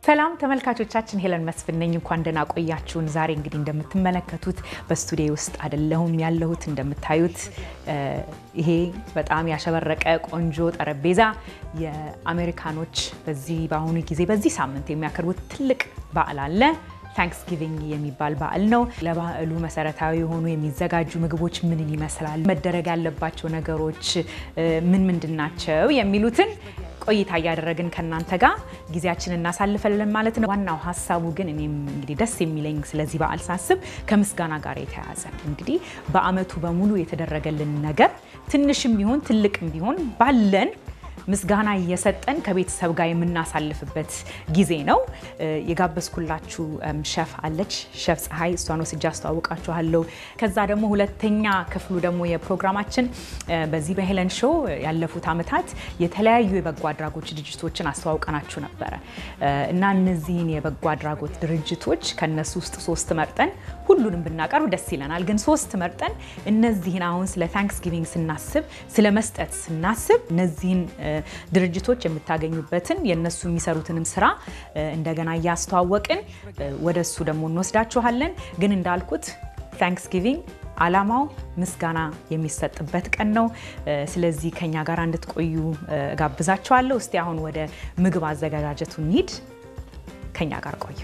ሰላም ተመልካቾቻችን፣ ሄለን መስፍን ነኝ። እንኳን ደህና ቆያችሁን። ዛሬ እንግዲህ እንደምትመለከቱት በስቱዲዮ ውስጥ አይደለሁም ያለሁት። እንደምታዩት ይሄ በጣም ያሸበረቀ ቆንጆ ጠረጴዛ የአሜሪካኖች በዚህ በአሁኑ ጊዜ በዚህ ሳምንት የሚያከርቡት ትልቅ በዓል አለ። ታንክስጊቪንግ የሚባል በዓል ነው። ለበዓሉ መሰረታዊ የሆኑ የሚዘጋጁ ምግቦች ምንን ይመስላል፣ መደረግ ያለባቸው ነገሮች ምን ምንድን ናቸው የሚሉትን ቆይታ እያደረግን ከእናንተ ጋር ጊዜያችን እናሳልፈለን ማለት ነው። ዋናው ሀሳቡ ግን እኔም እንግዲህ ደስ የሚለኝ ስለዚህ በዓል ሳስብ ከምስጋና ጋር የተያያዘ ነው። እንግዲህ በዓመቱ በሙሉ የተደረገልን ነገር ትንሽም ቢሆን ትልቅም ቢሆን ባለን ምስጋና እየሰጠን ከቤተሰብ ጋር የምናሳልፍበት ጊዜ ነው። የጋበዝኩላችሁ ሸፍ አለች፣ ሸፍ ፀሐይ፣ እሷን ወስጄ አስተዋውቃችኋለሁ። ከዛ ደግሞ ሁለተኛ ክፍሉ ደግሞ የፕሮግራማችን በዚህ በሄለን ሾው ያለፉት ዓመታት የተለያዩ የበጎ አድራጎት ድርጅቶችን አስተዋውቀናችሁ ነበረ እና እነዚህን የበጎ አድራጎት ድርጅቶች ከነሱ ውስጥ ሶስት መርጠን ሁሉንም ብናቀርብ ደስ ይለናል። ግን ሶስት መርጠን እነዚህን አሁን ስለ ታንክስጊቪንግ ስናስብ ስለ መስጠት ስናስብ እነዚህን ድርጅቶች የምታገኙበትን የእነሱ የሚሰሩትንም ስራ እንደገና እያስተዋወቅን ወደ እሱ ደግሞ እንወስዳችኋለን። ግን እንዳልኩት ታንክስጊቪንግ ዓላማው ምስጋና የሚሰጥበት ቀን ነው። ስለዚህ ከኛ ጋር እንድትቆዩ ጋብዛችኋለሁ። እስቲ አሁን ወደ ምግብ አዘገጃጀቱ እንሂድ። ከኛ ጋር ቆዩ።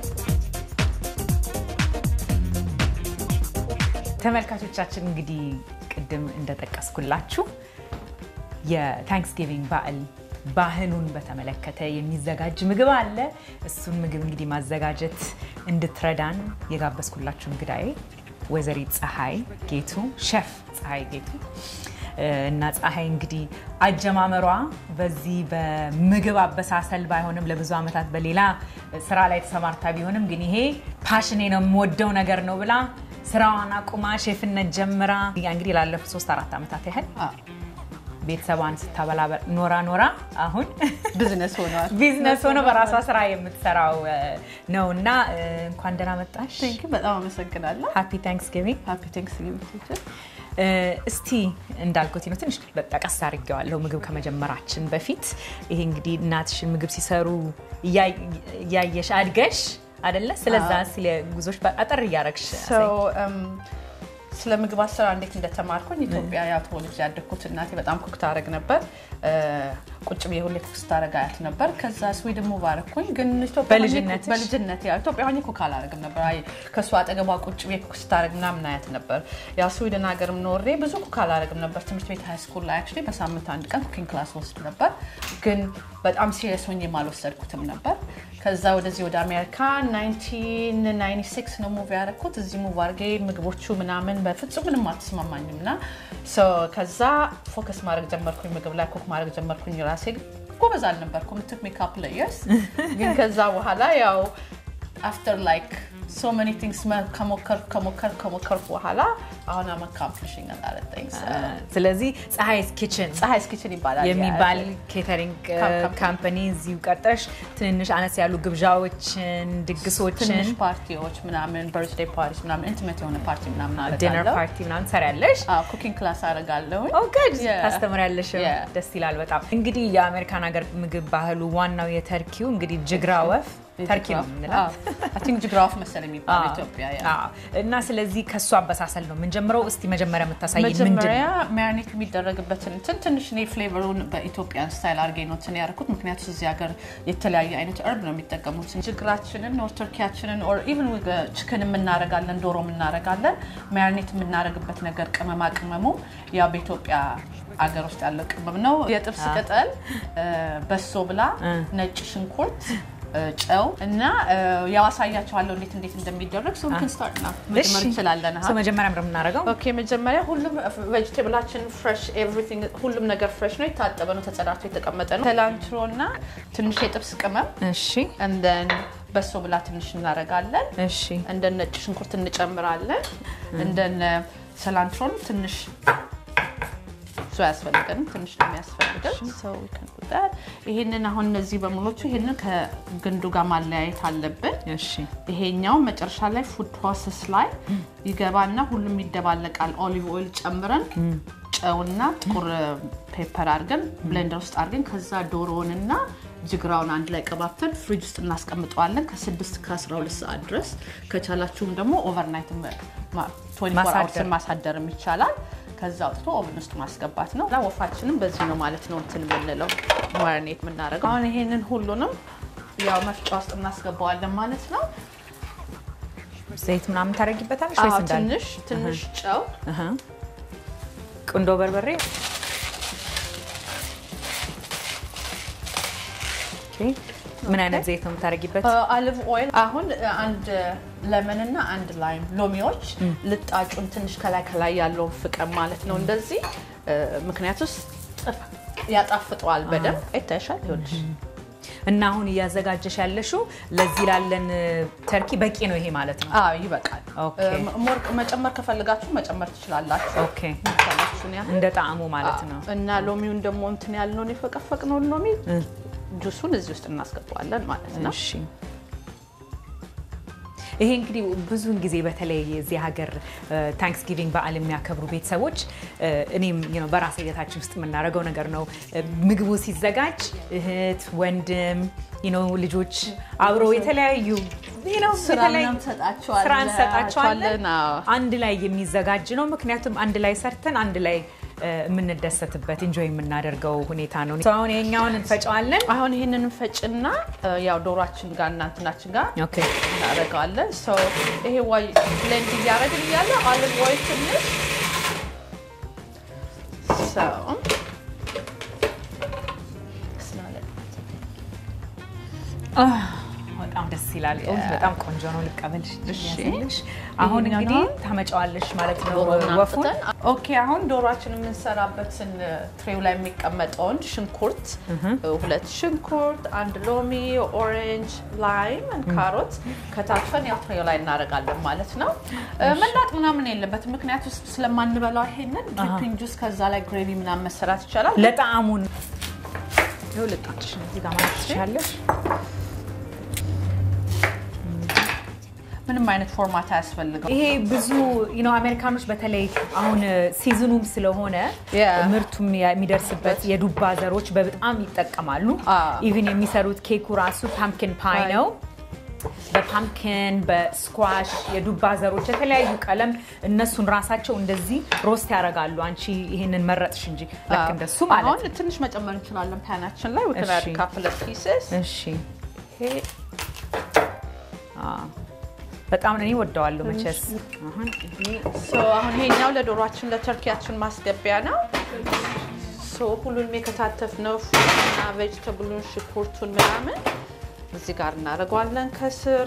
ተመልካቾቻችን እንግዲህ ቅድም እንደጠቀስኩላችሁ የታንክስጊቪንግ በዓል ባህሉን በተመለከተ የሚዘጋጅ ምግብ አለ። እሱን ምግብ እንግዲህ ማዘጋጀት እንድትረዳን የጋበዝኩላችሁ እንግዳዬ ወይዘሪት ፀሐይ ጌቱ ሸፍ ፀሐይ ጌቱ እና ፀሐይ እንግዲህ አጀማመሯ በዚህ በምግብ አበሳሰል ባይሆንም ለብዙ ዓመታት በሌላ ስራ ላይ ተሰማርታ ቢሆንም ግን ይሄ ፓሽኔ ነው የምወደው ነገር ነው ብላ ስራዋን አቁማ ሼፍነት ጀምራ እንግዲህ ላለፉት ሶስት አራት ዓመታት ያህል ቤተሰቧን ስታበላ ኖራ ኖራ አሁን ቢዝነስ ሆኗል። ቢዝነስ ሆኖ በራሷ ስራ የምትሰራው ነው እና እንኳን ደህና መጣሽ። በጣም አመሰግናለሁ። ሃፒ ታንክስጊቪንግ። ሃፒ ታንክስጊቪንግ። እስቲ እንዳልኩት ነው ትንሽ ጠቀስ አድርጌዋለሁ ምግብ ከመጀመራችን በፊት ይሄ እንግዲህ እናትሽን ምግብ ሲሰሩ እያየሽ አድገሽ አደለ? ስለዛ ስለ ጉዞች አጠር እያረግሽ ስለ ምግብ አሰራር እንዴት እንደተማርኩኝ ኢትዮጵያ ያው ተወልጄ ያደግኩት እናቴ በጣም ኩክ ታደርግ ነበር። ቁጭ ብዬ ሁሌ ኩክ ስታደርግ አያት ነበር። ከዛ ስዊድን ሙቭ አደረኩኝ። ግን በልጅነትሽ? በልጅነት ያው ኢትዮጵያ ሆኜ ኩክ አላደርግም ነበር። አይ ከእሷ አጠገቧ ቁጭ ብዬ ኩክ ስታደርግ ምናምን አያት ነበር። ያው ስዊድን ሀገርም ኖሬ ብዙ ኩክ አላደርግም ነበር። ትምህርት ቤት ሃይ ስኩል ላይ አክቹዋሊ በሳምንት አንድ ቀን ኩኪንግ ክላስ ወስድ ነበር። ግን በጣም ሲሪየስ ሆኜ አልወሰድኩትም ነበር። ከዛ ወደዚህ ወደ አሜሪካ 1996 ነው ሙቭ ያደረኩት። እዚህ ሙቭ አድርጌ ምግቦቹ ምናምን በፍጹም ምንም አልተስማማኝም እና ከዛ ፎከስ ማድረግ ጀመርኩኝ ምግብ ላይ ኩክ ማድረግ ጀመርኩኝ። ራሴ ጎበዝ አልነበርኩም። ቱክ ሚ ካፕል ይርስ ግን ከዛ በኋላ ያው አፍተር ላይክ ሶ መኒ ቲንግስ ከሞከርኩ ከሞከርኩ ከሞከርኩ በኋላ አሁን አም አካምፕሊሽንግ አላለ ስለዚህ ፀሐይስ ኪችን ፀሐይስ ኪችን ይባላል የሚባል ኬተሪንግ ካምፓኒ እዚሁ ቀጠሽ ትንንሽ አነስ ያሉ ግብዣዎችን፣ ድግሶችን፣ ትንሽ ፓርቲዎች ምናምን በርዝዴይ ፓርቲ ምናምን ኢንቲሜት የሆነ ፓርቲ ምናምን ዲነር አደርጋለሁ። ፓርቲ ምናምን ትሰሪያለሽ። ኩኪንግ ክላስ አደርጋለሁ። ጉድ Yeah. ታስተምሪያለሽ። Yeah. ደስ ይላል በጣም። እንግዲህ የአሜሪካን ሀገር ምግብ ባህሉ ዋናው የተርኪው እንግዲህ ጅግራ ወፍ ተርኪ ነው የምንላት ቲንክ ጅግራፍ መሰለኝ የሚባለው ኢትዮጵያ ያ አዎ። እና ስለዚህ ከእሱ አበሳሰል ነው የምንጀምረው። እስቲ መጀመሪያ የምታሳይ ምንድን መጀመሪያ ነው? ማሪኔት የሚደረግበትን እንትን ትንሽ እኔ ፍሌቨሩን በኢትዮጵያን ስታይል አድርጌ ነው እንትን ያደረኩት። ምክንያቱም እዚህ ሀገር የተለያየ አይነት እርብ ነው የሚጠቀሙት። ጅግራችንን ኦር ቱርኪያችንን ኦር ኢቨን ችክን የምናረጋለን፣ ዶሮ የምናረጋለን። ማሪኔት የምናረግበት ነገር ቅመማ ቅመሙ ያ በኢትዮጵያ አገር ውስጥ ያለው ቅመም ነው። የጥብስ ቅጠል፣ በሶ ብላ፣ ነጭ ሽንኩርት ጨው እና ያው አሳያችኋለሁ እንዴት እንዴት እንደሚደረግ ሶ ን ስታርት ና መጀመር እንችላለን። ሰው መጀመሪያ ምንድን ነው የምናደርገው? ኦኬ መጀመሪያ ሁሉም ቬጅቴብላችን ፍሬሽ ኤቭሪቲንግ ሁሉም ነገር ፍሬሽ ነው፣ የታጠበ ነው፣ ተጸዳድቶ የተቀመጠ ነው። ሰላንትሮ እና ትንሽ የጥብስ ቅመም እሺ እንደን በሶ ብላ ትንሽ እናደርጋለን። እሺ እንደ ነጭ ሽንኩርት እንጨምራለን። እንደነ ሰላንትሮን ትንሽ እሱ አያስፈልገንም፣ ትንሽ ነው የሚያስፈልገን። ሰው ይሄንን አሁን እነዚህ በሙሎቹ ይሄንን ከግንዱ ጋር ማለያየት አለብን። እሺ ይሄኛው መጨረሻ ላይ ፉድ ፕሮሰስ ላይ ይገባና ሁሉም ይደባለቃል። ኦሊቭ ኦይል ጨምረን ጨውና ጥቁር ፔፐር አድርገን ብሌንደር ውስጥ አድርገን ከዛ ዶሮውንና ጅግራውን አንድ ላይ ቀባብተን ፍሪጅ ውስጥ እናስቀምጠዋለን ከ6 ከ12 ሰዓት ድረስ። ከቻላችሁም ደግሞ ኦቨርናይት ማሳደር። ማሳደርም ይቻላል። ከዛ አውጥቶ ኦቨን ውስጥ ማስገባት ነው። እና ወፋችንም በዚህ ነው ማለት ነው እንትን የምንለው ማሪኔት የምናደርገው። አሁን ይሄንን ሁሉንም ያው መፍጫ ውስጥ እናስገባዋለን ማለት ነው። ዘይት ምናምን ታደርጊበታለሽ ወይስ አዎ፣ እንዳለ? ትንሽ ትንሽ ጨው እህ። ቁንዶ በርበሬ ኦኬ። ምን አይነት ዘይት ነው የምታደርጊበት? አሊቭ ኦይል አሁን አንድ ለመን እና አንድ ላይም ሎሚዎች ልጣጩን ትንሽ ከላይ ከላይ ያለውን ፍቀም ማለት ነው እንደዚህ እ፣ ምክንያቱስ ጥፍ ያጣፍጠዋል በደንብ ይታይሻል ይኸውልሽ እና አሁን እያዘጋጀሽ ያለሽው ለዚህ ላለን ተርኪ በቂ ነው ይሄ ማለት ነው። አዎ ይበቃል ኦኬ። እ፣ ሞር መጨመር ከፈልጋችሁ መጨመር ትችላላችሁ ኦኬ። የሚቻላችሁን ያህል እንደ ጣዕሙ ማለት ነው። እና ሎሚውን ደግሞ እንትን ያልነውን የፈቀፈቅነውን ሎሚ ጁሱን እዚህ ውስጥ እናስገባዋለን ማለት ነው እሺ ይሄ እንግዲህ ብዙውን ጊዜ በተለይ የዚህ ሀገር ታንክስጊቪንግ በዓል የሚያከብሩ ቤተሰቦች እ፣ እኔም you know በራስ ሂደታችን ውስጥ የምናደርገው ነገር ነው። እ፣ ምግቡ ሲዘጋጅ እህት፣ ወንድም you know ልጆች አብረው የተለያዩ you know ስራ የተለያዩ- ምናምን እንሰጣቸዋለን። ስራ እንሰጣቸዋለን። አዎ። አንድ ላይ የሚዘጋጅ ነው። ምክንያቱም አንድ ላይ ሰርተን አንድ ላይ እ፣ የምንደሰትበት ኢንጆይ የምናደርገው ሁኔታ ነው። So አሁን ይሄኛውን እንፈጨዋለን። አሁን ይህንን እንፈጭና እ፣ ያው ዶሯችን ጋር እና እንትናችን ጋር ኦኬ እናደርገዋለን። ሶ ይሄ ዋይ ብሌንድ እያደረግን እያለ ኦሊቭ ኦይል ትንሽ ሶ በጣም ደስ ይላል። በጣም ቆንጆ ነው። ልቀበልሽ እሺ። ያዝልሽ። አሁን ይሄኛውን እንግዲህ አሁን ታመጫዋለሽ ማለት ነው ዶሮውን ወፉን። አምጥተን ኦኬ። አሁን ዶሯችን የምንሰራበትን ትሬው ላይ የሚቀመጠውን ሽንኩርት ሁለት ሽንኩርት፣ አንድ ሎሚ፣ ኦሬንጅ፣ ላይም፣ ካሮት ከታትፈን ያው ትሬው ላይ እናደርጋለን ማለት ነው። መላጥ ምናምን የለበትም ምክንያቱ ስለማንበላው ይሄንን ድሪፒንግ ጁስ ከዛ ላይ ግሬቪ ምናምን መሰራት ይቻላል። ለጣዕሙን ይኸው ልጣችሽ ነው እዚህ ጋር ማለት ትችላለሽ። ምንም አይነት ፎርማት አያስፈልገው። ይሄ ብዙ you know አሜሪካኖች በተለይ አሁን ሲዝኑም ስለሆነ Yeah. ምርቱም የሚደርስበት የዱባ ዘሮች በጣም ይጠቀማሉ። አዎ። ኢቭን የሚሰሩት ኬኩ ራሱ ፓምኪን ፓይ Pie. ነው። በፓምኪን በስኳሽ የዱባ ዘሮች የተለያዩ ቀለም እነሱን ራሳቸው እንደዚህ ሮስት ያደርጋሉ። አንቺ ይሄንን መረጥሽ እንጂ ልክ እንደሱ ማለት ነው። አሁን ትንሽ መጨመር እንችላለን ፓናችን ላይ እሺ። ወተናድ ካፕለ ፒስስ እሺ አዎ። በጣም እኔ ወደዋለሁ መቼስ አሁን ይሄ አሁን ይሄኛው ለዶሯችን ለተርኪያችን ማስገቢያ ነው። ሶ ሁሉንም የከታተፍነው ፍሩትና ቬጅተብሉን ሽንኩርቱን ምናምን እዚህ ጋር እናደርገዋለን ከስር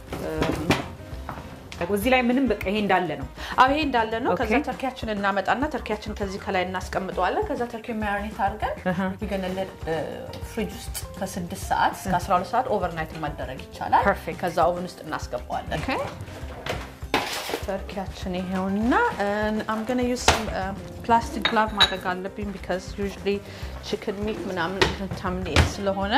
እዚህ ላይ ምንም በቃ ይሄ እንዳለ ነው። አዎ ይሄ እንዳለ ነው። ከዛ ኦኬ። ተርኪያችን እናመጣና ተርኪያችን ከዚህ ከላይ እናስቀምጠዋለን። ከዛ ተርኪ ማሪኔት አድርገን ይገነለ ፍሪጅ ውስጥ ከስድስት ሰዓት እስከ 12 ሰዓት ኦቨርናይት ማደረግ ይቻላል። Perfect. ከዛ ኦቨን ውስጥ እናስገባዋለን። ተርኪያችን ይሄውና አም ገነ ዩስ ፕላስቲክ ግላቭ ማድረግ አለብኝ ቢካዝ ዩዥሊ ቺክን ሚት ምናምን ታምኔት ስለሆነ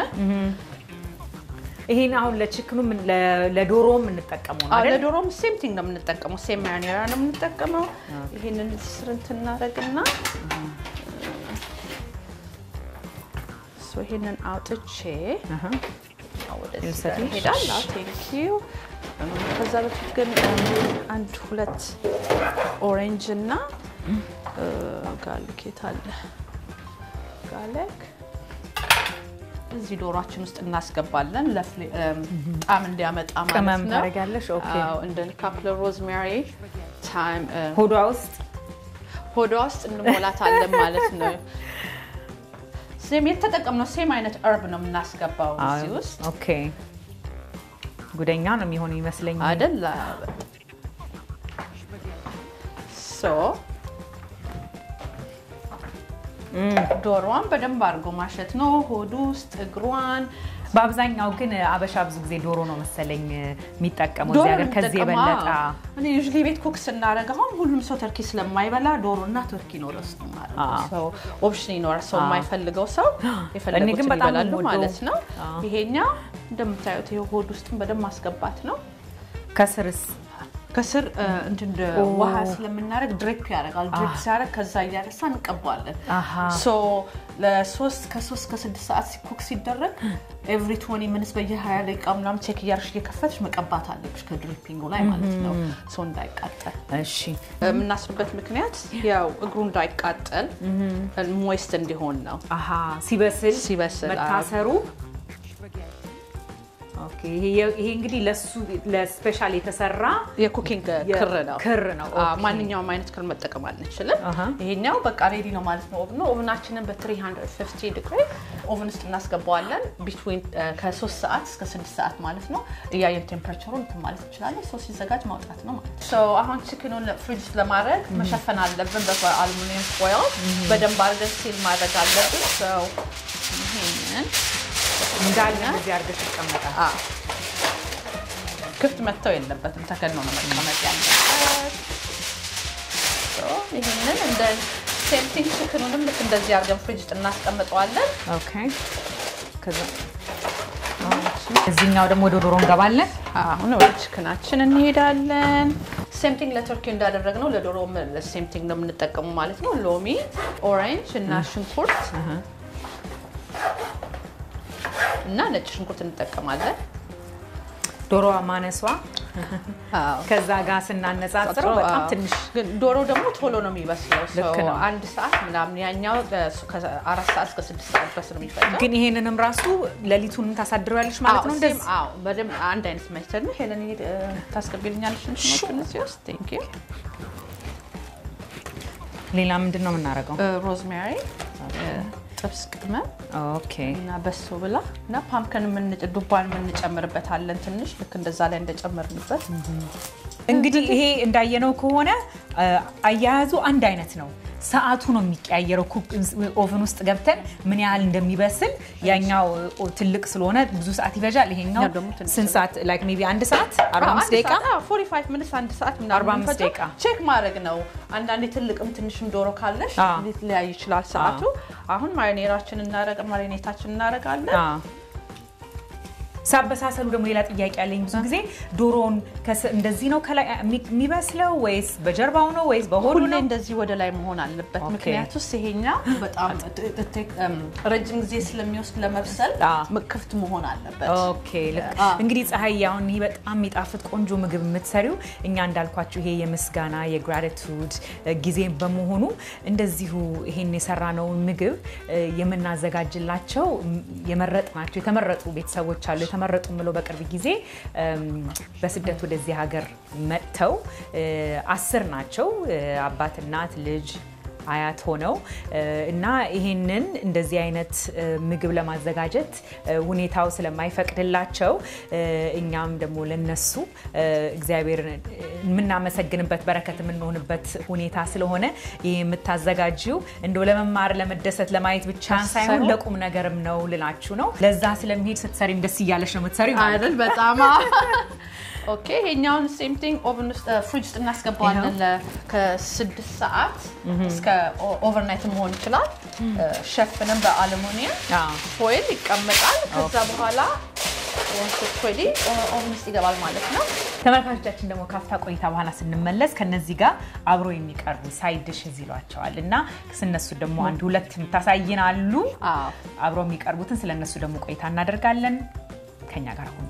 ይሄን አሁን ለችክኑ ምን- ለ- ለዶሮም እንጠቀመው ነው አዎ፣ አይደል? ለዶሮም ሴም ቲንግ ነው የምንጠቀመው። ሴም ማሪኔራ ነው የምንጠቀመው። ይሄንን ስር እንትን እናደርግና ሶ ይሄንን አውጥቼ አሃ። ወደዚህ ልውሰድሽ? ጋር ይሄዳል። አዎ ቴንክ ዩ። ከዛ በፊት ግን አንድ ሁለት ኦሬንጅ እና ጋርሊክ የት አለ? ጋርሊክ እዚህ ዶሯችን ውስጥ እናስገባለን ለፍሌ- እም፣ ጣዕም እንዲያመጣ ማለት ቅመም ነው። ታደርጊያለሽ? ኦኬ። አዎ፣ እንደ ካፕለ ሮዝሜሪ ታይም ሆዷ ውስጥ ሆዷ ውስጥ እንሞላታለን ማለት ነው። ሴም የተጠቀምነው ሴም አይነት እርብ ነው የምናስገባው እዚህ ውስጥ ኦኬ። ጉደኛ ነው የሚሆን ይመስለኝ። አይደል? ሶ ዶሮዋን በደንብ አድርጎ ማሸት ነው። ሆዱ ውስጥ እግሯን በአብዛኛው ግን አበሻ ብዙ ጊዜ ዶሮ ነው መሰለኝ የሚጠቀመው ዶሮ እዚህ ሀገር ከዚህ የሚጠቀመው፣ የበለጠ አዎ። እኔ ዩዥሊ ቤት ኩክ ስናደርግ አሁን ሁሉም ሰው ተርኪ ስለማይበላ ዶሮ እና ተርኪ ነው ረስ ነው አዎ። ሰው ኦፕሽን ይኖራል። ሰው አዎ። የማይፈልገው ሰው እኔ የፈለጉትን ግን በጣም ይበላሉ የምወደው- ማለት ነው። አዎ። ይሄኛው እንደምታዩት ይሄ ሆድ ውስጥም በደንብ ማስገባት ነው። ከስርስ ከስር እ፣ እንትን እንደ ውሃ ስለምናደርግ ድሪፕ ያደርጋል። ድሪፕ ሲያደርግ ከዛ እያነሳ እንቀባዋለን። አሃ። ሶ ለሶስት ከሶስት ከስድስት ሰዓት ሲኮክ ሲደረግ ኤቭሪ ትወኒ ሚኒትስ በየ20 ደቂቃ ምናምን ቼክ እያደረግሽ እየከፈትሽ መቀባት አለብሽ ከድሪፒንጉ ላይ ማለት ነው። ሰው እንዳይቃጠል እሺ የምናስርበት ምክንያት ያው እግሩ እንዳይቃጠል ሞይስት እንዲሆን ነው። አሃ ሲበስል ሲበስል፣ አዎ። መታሰሩ ኦኬ። ይሄ ይሄ እንግዲህ ለሱ ለስፔሻል የተሰራ የኩኪንግ ክር ነው። ክር ነው። አዎ፣ ኦኬ። ማንኛውም አይነት ክር መጠቀም አንችልም። አሃ። ይሄኛው በቃ ሬዲ ነው ማለት ነው። ኦቭን ነው። ኦቭናችንን በ350 ዲግሪ ኦቭን ውስጥ እናስገባዋለን። ቢትዊን ከ3 ሰዓት እስከ 6 ሰዓት ማለት ነው። እያየን ቴምፕሬቸሩን እንትን ማለት እንችላለን። ሶ ሲዘጋጅ ማውጣት ነው ማለት ነው። ሶ አሁን ቺክኑን ፍሪጅ ውስጥ ለማድረግ መሸፈን አለብን በአሉሚኒየም ፎይል። በደንብ አድርገን ሲል ማድረግ አለብን። ሶ ይሄንን እንዳለ እዚህ አድርገሽ ይቀመጣል። አዎ ክፍት መተው የለበትም። ተከድኖ ነው መቀመጥ ያለበት። ሶ ይህንን እንደ ሴምቲንግ ችክኑንም ልክ እንደዚህ አድርገን ፍሪጅ ውስጥ እናስቀምጠዋለን። ኦኬ። ከዛ እዚህኛው ደግሞ ወደ ዶሮ እንገባለን። አሁን ወደ ችክናችን እንሄዳለን። ሴምቲንግ ለቱርኪ እንዳደረግነው ለዶሮ ሴምቲንግ ነው የምንጠቀሙ ማለት ነው። ሎሚ፣ ኦሬንጅ እና ሽንኩርት እና ነጭ ሽንኩርት እንጠቀማለን። ዶሮዋ ማነሷ አዎ። ከዛ ጋር ስናነጻጽረው በጣም አዎ። ትንሽ ግን ዶሮ ደግሞ ቶሎ ነው የሚበስለው። ልክ ሰው ነው። አንድ ሰዓት ምናምን ያኛው ከአራት ሰዓት እስከ ስድስት ሰዓት ድረስ ነው የሚፈጀው። ግን ይሄንንም ራሱ ሌሊቱን ታሳድሪያለሽ ማለት ነው። አዎ፣ እንደዚህ ሴም፣ አዎ፣ በደንብ አንድ አይነት ሜተድ ነው። ሄለን ሄድ ታስገቢልኛለሽ እንትኖቹን እዚህ ውስጥ ቴንክ ዩ። ሌላ ምንድን ነው የምናደርገው? ሮዝሜሪ፣ ጥብስ ቅመም ኦኬ እና በሶ ብላ እና ፓምከን የምንጭ ዱባን የምንጨምርበታለን ትንሽ ልክ እንደዛ ላይ እንደጨመርንበት እንግዲህ ይሄ እንዳየነው ከሆነ አ, አያያዙ አንድ አይነት ነው። ሰዓቱ ነው የሚቀያየረው። ኩክ ኦቨን ውስጥ ገብተን ምን ያህል እንደሚበስል ያኛው ኦ, ትልቅ ስለሆነ ብዙ ሰዓት ይፈጃል። ይሄኛው ያው ደግሞ ትንሽ ስንት ሰዓት ላይክ ሜይ ቢ አንድ ሰዓት 45 ደቂቃ 45 ሚኒትስ አንድ ሰዓት 45 ምናምን ደቂቃ። ቼክ ማድረግ ነው። አንዳንዴ ትልቅም ትንሽም ዶሮ ካለሽ አዎ። ሊለያይ ይችላል ሰዓቱ። አሁን ማሪኔራችን እናረግ ማሪኔታችን እናረጋለን። አ. ሳበሳሰሉ ደግሞ ሌላ ጥያቄ ያለኝ ብዙ ጊዜ ዶሮውን ከስ- እንደዚህ ነው ከላይ የሚ- የሚበስለው ወይስ በጀርባው ነው ወይስ በሆዱ ሁሌ ነው? እንደዚህ ወደ ላይ መሆን አለበት። ኦኬ። ምክንያቱስ ይሄኛ በጣም ረጅም ጊዜ ስለሚወስድ ለመብሰል አዎ። ክፍት መሆን አለበት። ኦኬ ልክ አ- እንግዲህ ፀሐይ አሁን ይህ በጣም የሚጣፍጥ ቆንጆ ምግብ የምትሰሪው እኛ እንዳልኳችሁ ይሄ የምስጋና የግራቲቱድ ጊዜ በመሆኑ እንደዚሁ ይሄን የሰራነውን ምግብ እ, የምናዘጋጅላቸው ም, የመረጥናቸው የተመረጡ ቤተሰቦች አሉ። የተመረጡ ምለው በቅርብ ጊዜ እም፣ በስደት ወደዚህ ሀገር መጥተው እ, አስር ናቸው እ, አባት፣ እናት፣ ልጅ አያት ሆነው እ፣ እና ይሄንን እንደዚህ አይነት እ፣ ምግብ ለማዘጋጀት እ፣ ሁኔታው ስለማይፈቅድላቸው እ፣ እኛም ደግሞ ለነሱ እ፣ እግዚአብሔርን እ፣ የምናመሰግንበት በረከት የምንሆንበት ሁኔታ ስለሆነ ይህ የምታዘጋጂው እንደው ለመማር ለመደሰት ለማየት ብቻ ሳይሆን ሳይሆን ለቁም ነገርም ነው ልላችሁ ነው። ለዛ ስለሚሄድ ስትሰሪም ደስ እያለሽ ነው የምትሰሪው ማለት ነው። አይደል? በጣም ኦኬ። ይሄኛውን ሴም ቲንግ ኦቨን ውስጥ ፍሪጅ ውስጥ እናስገባዋለን ለ- ከስድስት ሰዓት እስከ ኦቨርናይት መሆን ይችላል። ሸፍንም በአሉሚኒየም አዎ። ፎይል ይቀመጣል። ከዛ በኋላ ሬዲ ኦቨን ውስጥ ይገባል ማለት ነው። ተመልካቾቻችን ደግሞ ካፍታ ቆይታ በኋላ ስንመለስ ከነዚህ ጋር አብሮ የሚቀርቡ ሳይድ ዲሽዝ ይሏቸዋል እና ስነሱ ደግሞ አንድ ሁለት የምታሳይን አሉ። አዎ። አብሮ የሚቀርቡትን ስለነሱ ደግሞ ቆይታ እናደርጋለን። ከኛ ጋር ሆኑ።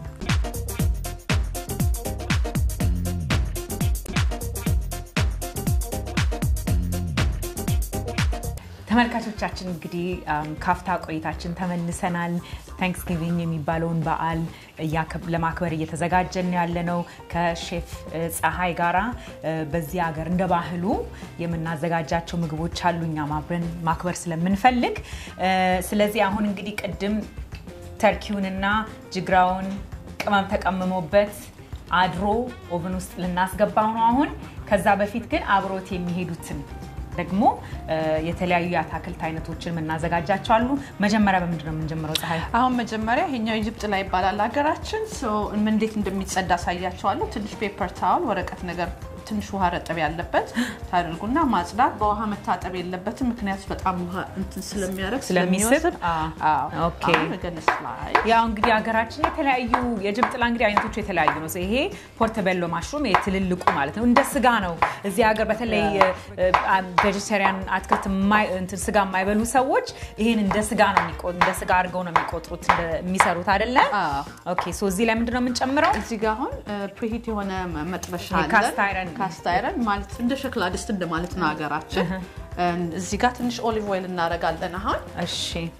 ተመልካቾቻችን እንግዲህ አም፣ ካፍታ ቆይታችን ተመልሰናል። ታንክስጊቪንግ የሚባለውን በዓል እያከብ- ለማክበር እየተዘጋጀን ያለ ነው ከሼፍ እ, ፀሐይ ጋራ እ፣ በዚህ ሀገር እንደ ባህሉ የምናዘጋጃቸው ምግቦች አሉ እኛም አብረን ማክበር ስለምንፈልግ እ፣ ስለዚህ አሁን እንግዲህ ቅድም ተርኪውንና ጅግራውን ቅመም ተቀምሞበት አድሮ ኦቨን ውስጥ ልናስገባው ነው አሁን። ከዛ በፊት ግን አብሮት የሚሄዱትን ደግሞ እ፣ የተለያዩ የአታክልት አይነቶችን የምናዘጋጃቸው አሉ። መጀመሪያ በምንድን ነው የምንጀምረው? ፀሐይ አሁን መጀመሪያ ይሄኛው ኢጅፕት ላይ ይባላል ሀገራችን። ሶ እንዴት እንደሚጸዳ አሳያቸዋለሁ። ትንሽ ፔፐር ታወል ወረቀት ነገር ትንሽ ውሃ ረጠብ ያለበት ታደርጉና ማጽዳት። በውሃ መታጠብ የለበትም ምክንያቱም በጣም ውሃ እንትን ስለሚያደርግ ስለሚስብ? ስለሚወስድ። አዎ። አዎ። ኦኬ። አሁን ገነስ ላይ ያው እንግዲህ ሀገራችን የተለያዩ የጅብ ጥላ እንግዲህ አይነቶቹ የተለያዩ ነው። ይሄ ፖርተቤሎ ማሽሩም የትልልቁ ማለት ነው። እንደ ስጋ ነው። እዚህ ሀገር በተለይ ቬጀቴሪያን አትክልት የማይ- እንትን ስጋ የማይበሉ ሰዎች ይሄን እንደ ስጋ ነው የሚቆ- እንደ ስጋ አድርገው ነው የሚቆጥሩት እንደ- የሚሰሩት አይደለ? አዎ። ኦኬ ሶ እዚህ ላይ ምንድን ነው የምንጨምረው? እዚህ ጋር አሁን ፕሪሂት የሆነ መጥበሻ ይሄ አለን። ካስት አይረን። ካስት አይረን ማለት እንደ ሸክላ ድስት እንደማለት ነው ሀገራችን። እዚህ ጋር ትንሽ ኦሊቭ ኦይል እናደርጋለን አሁን እሺ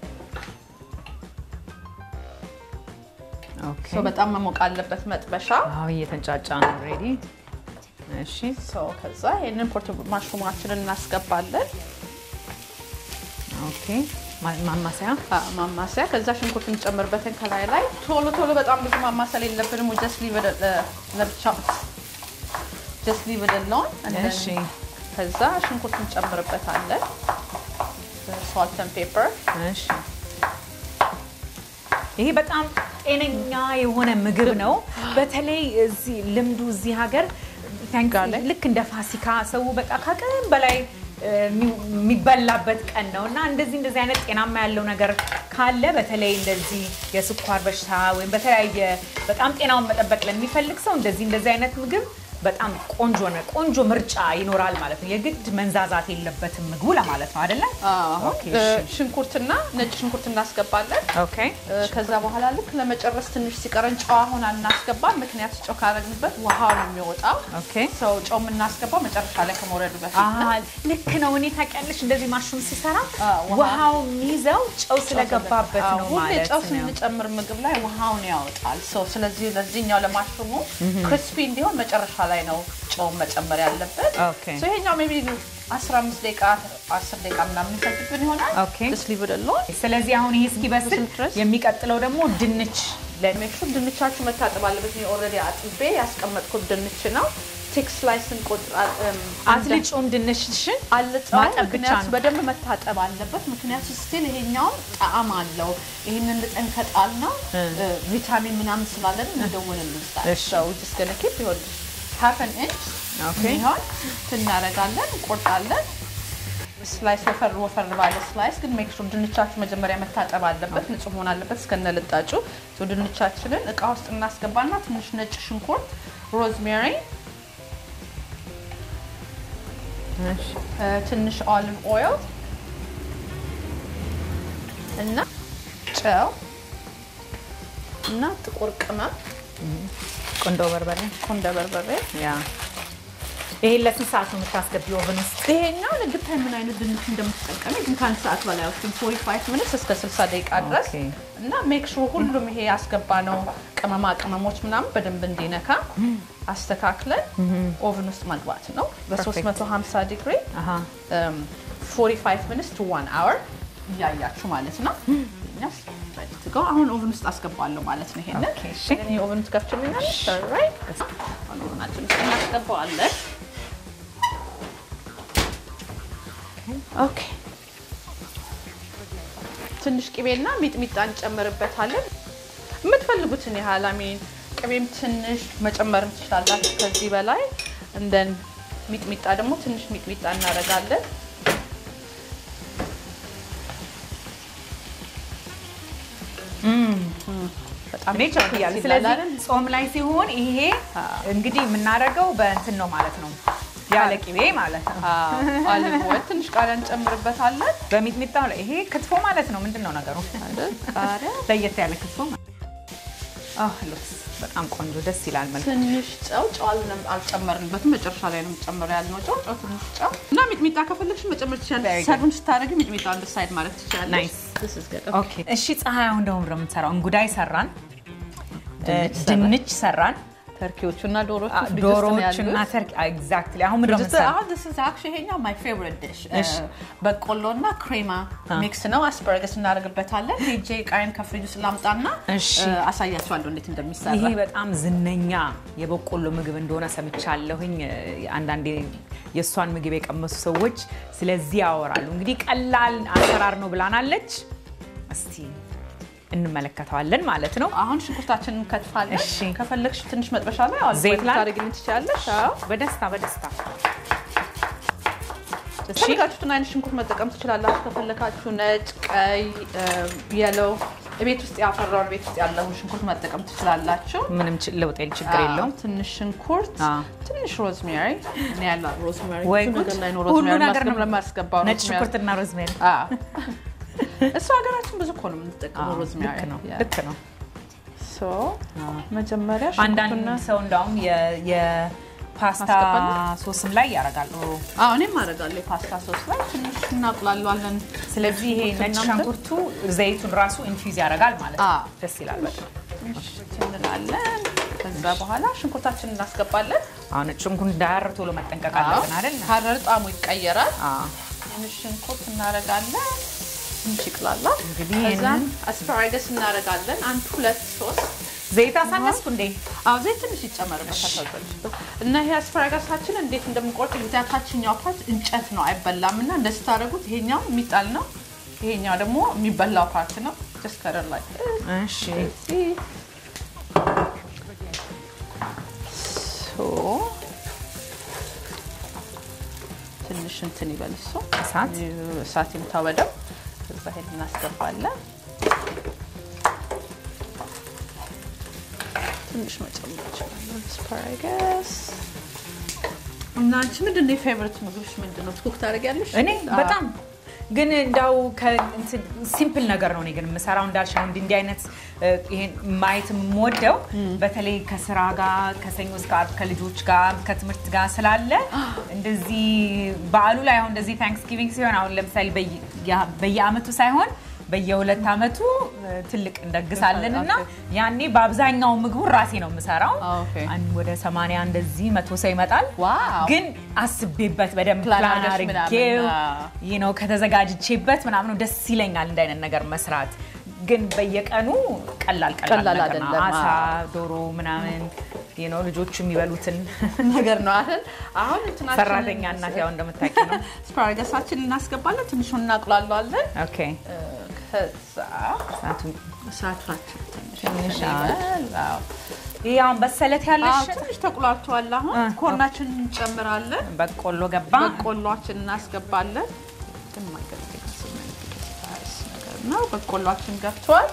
ኦኬ ሶ በጣም መሞቅ አለበት መጥበሻ። አዎ እየተንጫጫ ነው ኦልሬዲ። እሺ ሶ ከዛ ይህንን ፖርት ማሽሩማችንን እናስገባለን ኦኬ ማ- ማማሰያ አ፣ ማማሰያ። ከዛ ሽንኩርት እንጨምርበትን ከላይ ላይ ቶሎ ቶሎ በጣም ብዙ ማማሰል የለብንም። ጀስት ሊቭ ለብቻ ጀስት ሊቭ ደለውን እሺ ከዛ ሽንኩርት እንጨምርበታለን ሳልተን ፔፐር እሺ ይሄ በጣም ጤነኛ የሆነ ምግብ ነው። በተለይ እዚህ ልምዱ እዚህ ሀገር ታንክ- ጋርሊክ? ልክ እንደ ፋሲካ ሰው በቃ ከቀን በላይ እ፣ የሚ- የሚበላበት ቀን ነው እና እንደዚህ እንደዚህ አይነት ጤናማ ያለው ነገር ካለ በተለይ እንደዚህ የስኳር በሽታ ወይም በተለያየ በጣም ጤናውን መጠበቅ ለሚፈልግ ሰው እንደዚህ እንደዚህ አይነት ምግብ በጣም ቆንጆ ነው። ቆንጆ ምርጫ ይኖራል ማለት ነው። የግድ መንዛዛት የለበትም ምግቡ ለማለት ነው አይደለ? አሁን ኦኬ፣ እ፣ እሺ። ሽንኩርትና ነጭ ሽንኩርት እናስገባለን። ኦኬ እ፣ ከዛ በኋላ ልክ ለመጨረስ ትንሽ ሲቀረን ጨው አሁን አናስገባም። ምክንያቱ ጨው ካረግንበት ውሃው ነው የሚወጣው። ኦኬ ሰው ጨው የምናስገባው መጨረሻ ላይ ከመውረዱ በፊት ነው። አዎ፣ ልክ ነው። እኔ ታውቂያለሽ እንደዚህ ማሽሩም ሲሰራ አዎ፣ ውሃ- ውሃው የሚይዘው ጨው ስለገባበት አዎ፣ ነው ሁሌ ማለት ጨው ነው። ስንጨምር ምግብ ላይ ውሃውን ያወጣል። ሰው ስለዚህ ለዚህኛው ለማሽሩሙ ክሪስፒ እንዲሆን መጨረሻ ላይ ነው ጨውን መጨመር ያለበት። ኦኬ። ሰው ይሄኛው ሜይ ቢ 15 ደቂቃ 10 ደቂቃ ምናምን የሚፈጅብን ይሆናል። ኦኬ። Just leave it alone. ስለዚህ አሁን ይሄ እስኪበስል ድረስ? የሚቀጥለው ደግሞ ድንች ለ- ሜክ ሹር ድንቻችሁ መታጠብ አለበት። እኔ ኦልሬዲ አጥቤ ያስቀመጥኩት ድንች ነው። ቴክ ስላይስ እንቆጥር አትልጩም ድንችሽን አልጫው ማጠብ ብቻ ምክንያቱ ነው። በደንብ መታጠብ አለበት። ምክንያቱ ስቲል ይሄኛውን ጣዕም አለው። ይህንን ልጠን ከጣል ነው ቪታሚን ምናምን ስላለን እንደውን ልንስጣል እሺ። ሰው ጅስ ገነ ኬፕ ይሆን ሀፈን ኢንች ኦኬ። ይሆን ትናረጋለን፣ እንቆርጣለን። ስላይስ ወፈር ወፈር ባለ ስላይስ ግን ሜክ ሹር ድንቻችሁ መጀመሪያ መታጠብ አለበት፣ ንጹህ መሆን አለበት እስከነ ልጣጩ። ሶ ድንቻችንን እቃ ውስጥ እናስገባና ትንሽ ነጭ ሽንኩርት፣ ሮዝሜሪ፣ እሺ። እ፣ ትንሽ ኦሊቭ ኦይል እና ጨው እና ጥቁር ቅመም ቁንዶ በርበሬ ቁንደ በርበሬ። ያ ይሄን ለስንት ሰዓት ነው የምታስገቢው ኦቨን ውስጥ? ይሄኛው ለግታይ ምን አይነት ድንች እንደምትጠቀሚ ግን ከአንድ ሰዓት በላይ ወስድም 45 ሚኒትስ እስከ 60 ደቂቃ ድረስ ኦኬ። እና ሜክ ሹር ሁሉም ይሄ ያስገባ ነው ቅመማ ቅመሞች ምናምን በደንብ እንዲነካ አስተካክለን ኦቨን ውስጥ መግባት ነው በ350 ዲግሪ አሃ 45 ሚኒትስ ቱ 1 አወር እያያችሁ ማለት ነው። እኛስ ready to go። አሁን ኦቨን ውስጥ አስገባለሁ ማለት ነው። ይሄንን ኦኬ፣ እሺ። እኔ ኦቨን ውስጥ ከፍችልኛለሽ? ኦልራይት። አሁን ኦቨናችን ውስጥ እናስገባዋለን። ኦኬ ትንሽ ቅቤና ሚጥሚጣ እንጨምርበታለን። የምትፈልጉትን ያህል አሜን ቅቤም ትንሽ መጨመርም ትችላላችሁ ከዚህ በላይ እንደን ሚጥሚጣ ደግሞ ትንሽ ሚጥሚጣ እናደርጋለን። በጣም እኔ ቸኩያለሁ። ስለዚህ ጾም ላይ ሲሆን ይሄ እንግዲህ የምናደርገው በእንትን ነው ማለት ነው፣ ያለ ቅቤ ማለት ነው። ኦሊቭ ኦይል ትንሽ ቃሪያ እንጨምርበታለን። በሚጥሚጣው ላይ ይሄ ክትፎ ማለት ነው። ምንድን ነው ነገሩ? አይደል? ቃሪያ ለየት ያለ ክትፎ ማለት አህ ሉክስ በጣም ቆንጆ ደስ ይላል። መልኩ ትንሽ ጨው ጨው አልነ- አልጨመርንበትም። መጨረሻ ላይ ነው የምጨምር ያልነው ጨው ጨው ትንሽ ጨው እና ሚጥሚጣ ከፈለግሽ መጨመር Very ትችላለሽ። good. ሰርቭን ስታደርጊ ሚጥሚጣ አንድ ሳይድ ማለት ትችላለሽ። Nice. This is good. ኦኬ እሺ፣ ፀሐይ አሁን ደግሞ ምንድን ነው የምንሰራው? እንጉዳይ ሰራን፣ ድንች ሰራን። ድንች ሰራን፣ ተርኪዎቹ እና ዶሮቹ አ- ፍሪጅ ውስጥ ነው ዶሮዎች እና ያሉት። ተርኪ ኤግዛክትሊ። አሁን ምንድን ነው Just- የምንሰራው? አሁን this is actually ይሄኛው my favorite dish. እሺ። በቆሎ እና ክሬማ ሚክስ ነው። አስፐረገስ እናደርግበታለን። ሄጄ ቃይን ከፍሪጅ ውስጥ ላምጣና እሺ። እ፣ አሳያችኋለሁ እንዴት እንደሚሰራ። ይሄ በጣም ዝነኛ የበቆሎ ምግብ እንደሆነ ሰምቻለሁኝ። አንዳንዴ የእሷን ምግብ የቀመሱ ሰዎች ስለዚህ ያወራሉ። እንግዲህ ቀላል አሰራር ነው ብላናለች። እስቲ እንመለከተዋለን ማለት ነው። አሁን ሽንኩርታችንን እንከትፋለን። እሺ። ከፈለግሽ ትንሽ መጥበሻ ላይ አሁን ዘይት ላይ? ታደርግልኝ ትችላለሽ። አዎ። በደስታ በደስታ የፈለጋችሁትን አይነት ሽንኩርት መጠቀም ትችላላችሁ። ከፈለጋችሁ ነጭ፣ ቀይ፣ የለው ቤት ውስጥ ያፈራውን ቤት ውስጥ ያለውን ሽንኩርት መጠቀም ትችላላችሁ። ምንም ች- ለውጥ የለ- ችግር የለውም። አዎ፣ ትንሽ ሽንኩርት፣ አዎ። ትንሽ ሮዝሜሪ እኔ ያለ ሮዝሜሪ ወይ ብዙ ጉድ! ነገር ላይ ነው ሁሉ ሮዝሜሪ ነገር ነው ለማስገባው ነጭ ሽንኩርትና ሮዝሜሪ እሱ ሀገራችን ብዙ እኮ ነው የምንጠቀመው ሮዝሜሪ። ልክ ነው ያ። ልክ ነው። ሶ መጀመሪያ አንዳንድ ሽንኩርትና ሰው እንዳውም የ- የፓስታ ማስገባት ሶስም ላይ ያደርጋሉ። አዎ እኔም አደርጋለሁ። የፓስታ ሶስ ላይ ትንሽ እናቁላለዋለን። ስለዚህ ይሄ ነጭ ምናምን ሽንኩርቱ ዘይቱን ራሱ ኢንፊውዝ ያደርጋል ማለት ነው። አዎ። ደስ ይላል በጣም። ትንሽ እንላለን። ከዛ በኋላ ሽንኩርታችንን እናስገባለን። አሁን ነጭ ሽንኩርት እንዳያር ቶሎ መጠንቀቅ አለብን አይደል? ካረር ጣዕሙ ይቀየራል። አዎ። ትንሽ ሽንኩርት እናደርጋለን። ትንሽ ይቅላላል። እንግዲህ ከዛም ይሄንን- አስፓራገስ እናደርጋለን። አንድ ሁለት ሶስት ዘይት አሳነስኩ እንዴ? አዎ ዘይት ትንሽ ይጨመርበታል። እና ይሄ አስፓራጋሳችን እንዴት እንደምንቆርጥ ጊዜ ታችኛው ፓርት እንጨት ነው አይበላም። እና እንደዚህ ታደርጉት ይሄኛው የሚጣል ነው፣ ይሄኛው ደግሞ የሚበላው ፓርት ነው። ጀስት ከረር ላይ እሺ። ትንሽ እንትን ይበል እሱ እሳት እሳት የምታወደው ከዛ ሄድ እናስገባለን። ትንሽ መጨመር ይችላለን። አስፓራገስ እና አንቺ ምንድን ነው የፌቨሪት ምግብሽ? ምንድን ነው ኩክ ታደርጊያለሽ? እኔ በጣም ግን እንዳው ሲምፕል ነገር ነው እኔ ግን የምሰራው እንዳልሽ ነው። እንዲህ እንዲህ አይነት እ፣ ይሄን ማየት የምወደው በተለይ ከስራ ጋር ከሰኞ እስከ ዓርብ ከልጆች ጋር ከትምህርት ጋር ስላለ እንደዚህ በዓሉ ላይ አሁን እንደዚህ ታንክስጊቪንግ ሲሆን አሁን ለምሳሌ በየ- በየአመቱ ሳይሆን በየሁለት አመቱ እ፣ ትልቅ እንደግሳለን እና ያኔ በአብዛኛው ምግቡን ራሴ ነው የምሰራው። ኦኬ። አንድ ወደ ሰማንያ እንደዚህ መቶ ሰው ይመጣል። ዋው። ግን አስቤበት በደንብ ፕላን ፕላን አድርገሽ አድርጌው ምናምን፣ አዎ። ይህ ነው ከተዘጋጅቼበት ምናምን ደስ ይለኛል እንደ አይነት ነገር መስራት። ግን በየቀኑ ቀላል ቀላል ቀላል ነገር ነው። አይደለም፣ አሳ፣ አዎ። ዶሮ ምናምን ይህ ነው ልጆቹ የሚበሉትን ነገር ነው አይደል? አሁን እንትናችንን- ሰራተኛ እናት ያው እንደምታውቂው ነው። አስፓራገሳችንን እናስገባለን። ትንሹን እናቁላለዋለን። ኦኬ እ፣ ከዛ እሳቱ እሳታችን ትንሽ ትንሽ ይበል። አዎ። ይህ አሁን በሰለት አዎ፣ ያለሽ ትንሽ ተቁላልተዋል። አሁን እ፣ ኮርናችንን እንጨምራለን። በቆሎ ገባ። በቆሏችን እናስገባለን። የማይገለግል ነገር ነው። በቆሏችን ገብቷል።